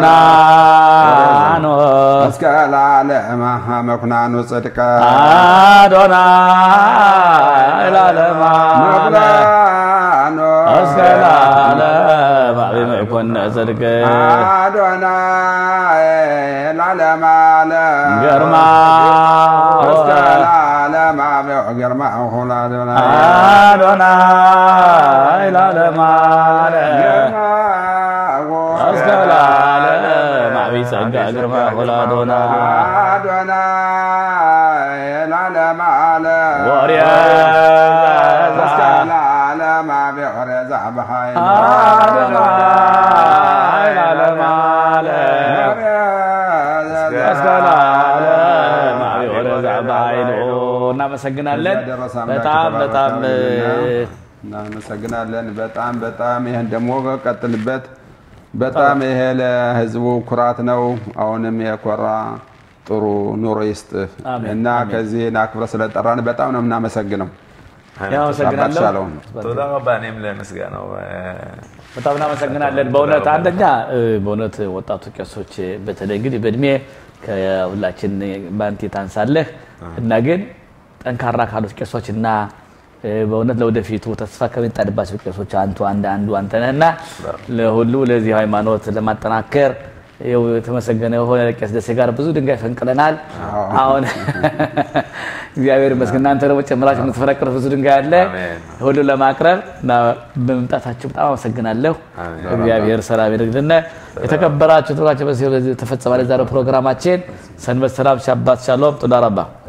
መኩናኖ እስከ ለዓለም መኩናኑ ጽድቀ አዶናይ ላለማለም መኩናኑ እስከ ለዓለም አብይ መኮነ ጽድቅ አዶናይ ላለማለም ግርማ እስከ ለዓለም አብዕ ግርማ ሁሉ አዶናይ አዶናይ ላለማለም እስከ ለዓለም አብይ ጸጋ ግርማ ሁሉ አዶናይ አዶናይ ላለማለም ወርያ እስከ ለዓለም አብዕ ወርያ በኃይል አዶናይ ላለማለም እስከ ለዓለም አብይ ወረዛ በኃይሉ እናመሰግናለን። ከዚያ ደረሰ አምላክ በጣም በጣም የተባረከ ይሁንና እናመሰግናለን። በጣም በጣም ይህን ደግሞ ቀጥልበት። በጣም ይሄ ለህዝቡ ኩራት ነው። አሁንም የኮራ ጥሩ ኑሮ ይስጥ አሜን፣ እና ከዚህ አክብረ ስለጠራን በጣም ነው የምናመሰግነው። ያው አመሰግናለሁ። አባት ሻለውን ቶዳ መባ እኔም ለምስጋናው በጣም እናመሰግናለን። በእውነት አንደኛ እ፣ በእውነት ወጣቱ ቄሶች በተለይ እንግዲህ በእድሜ ከሁላችን ባንቲ ታንሳለህ እና ግን ጠንካራ ካሉት ቄሶች እና እ፣ በእውነት ለወደፊቱ ተስፋ ከሚጣልባቸው ቄሶች አንቱ አንድ አንዱ አንተ ነህና ለሁሉ ለዚህ ሃይማኖት ለማጠናከር ይኸው የተመሰገነ የሆነ ቄስ ደሴ ጋር ብዙ ድንጋይ ፈንቅለናል። አሁን እግዚአብሔር ይመስገን እናንተ ደግሞ ጨምራችሁ የምትፈረቅሩት ብዙ ድንጋይ አለ። አሜን። ሁሉ ለማቅረብ እና በመምጣታችሁ በጣም አመሰግናለሁ። እግዚአብሔር ሰላም ይደግልን። የተከበራችሁ ትብራችሁ በዚህ ተፈጸማል የዛሬው ፕሮግራማችን። ሰንበት ሰላም ሻባት ሻሎም ጡዳ ረባ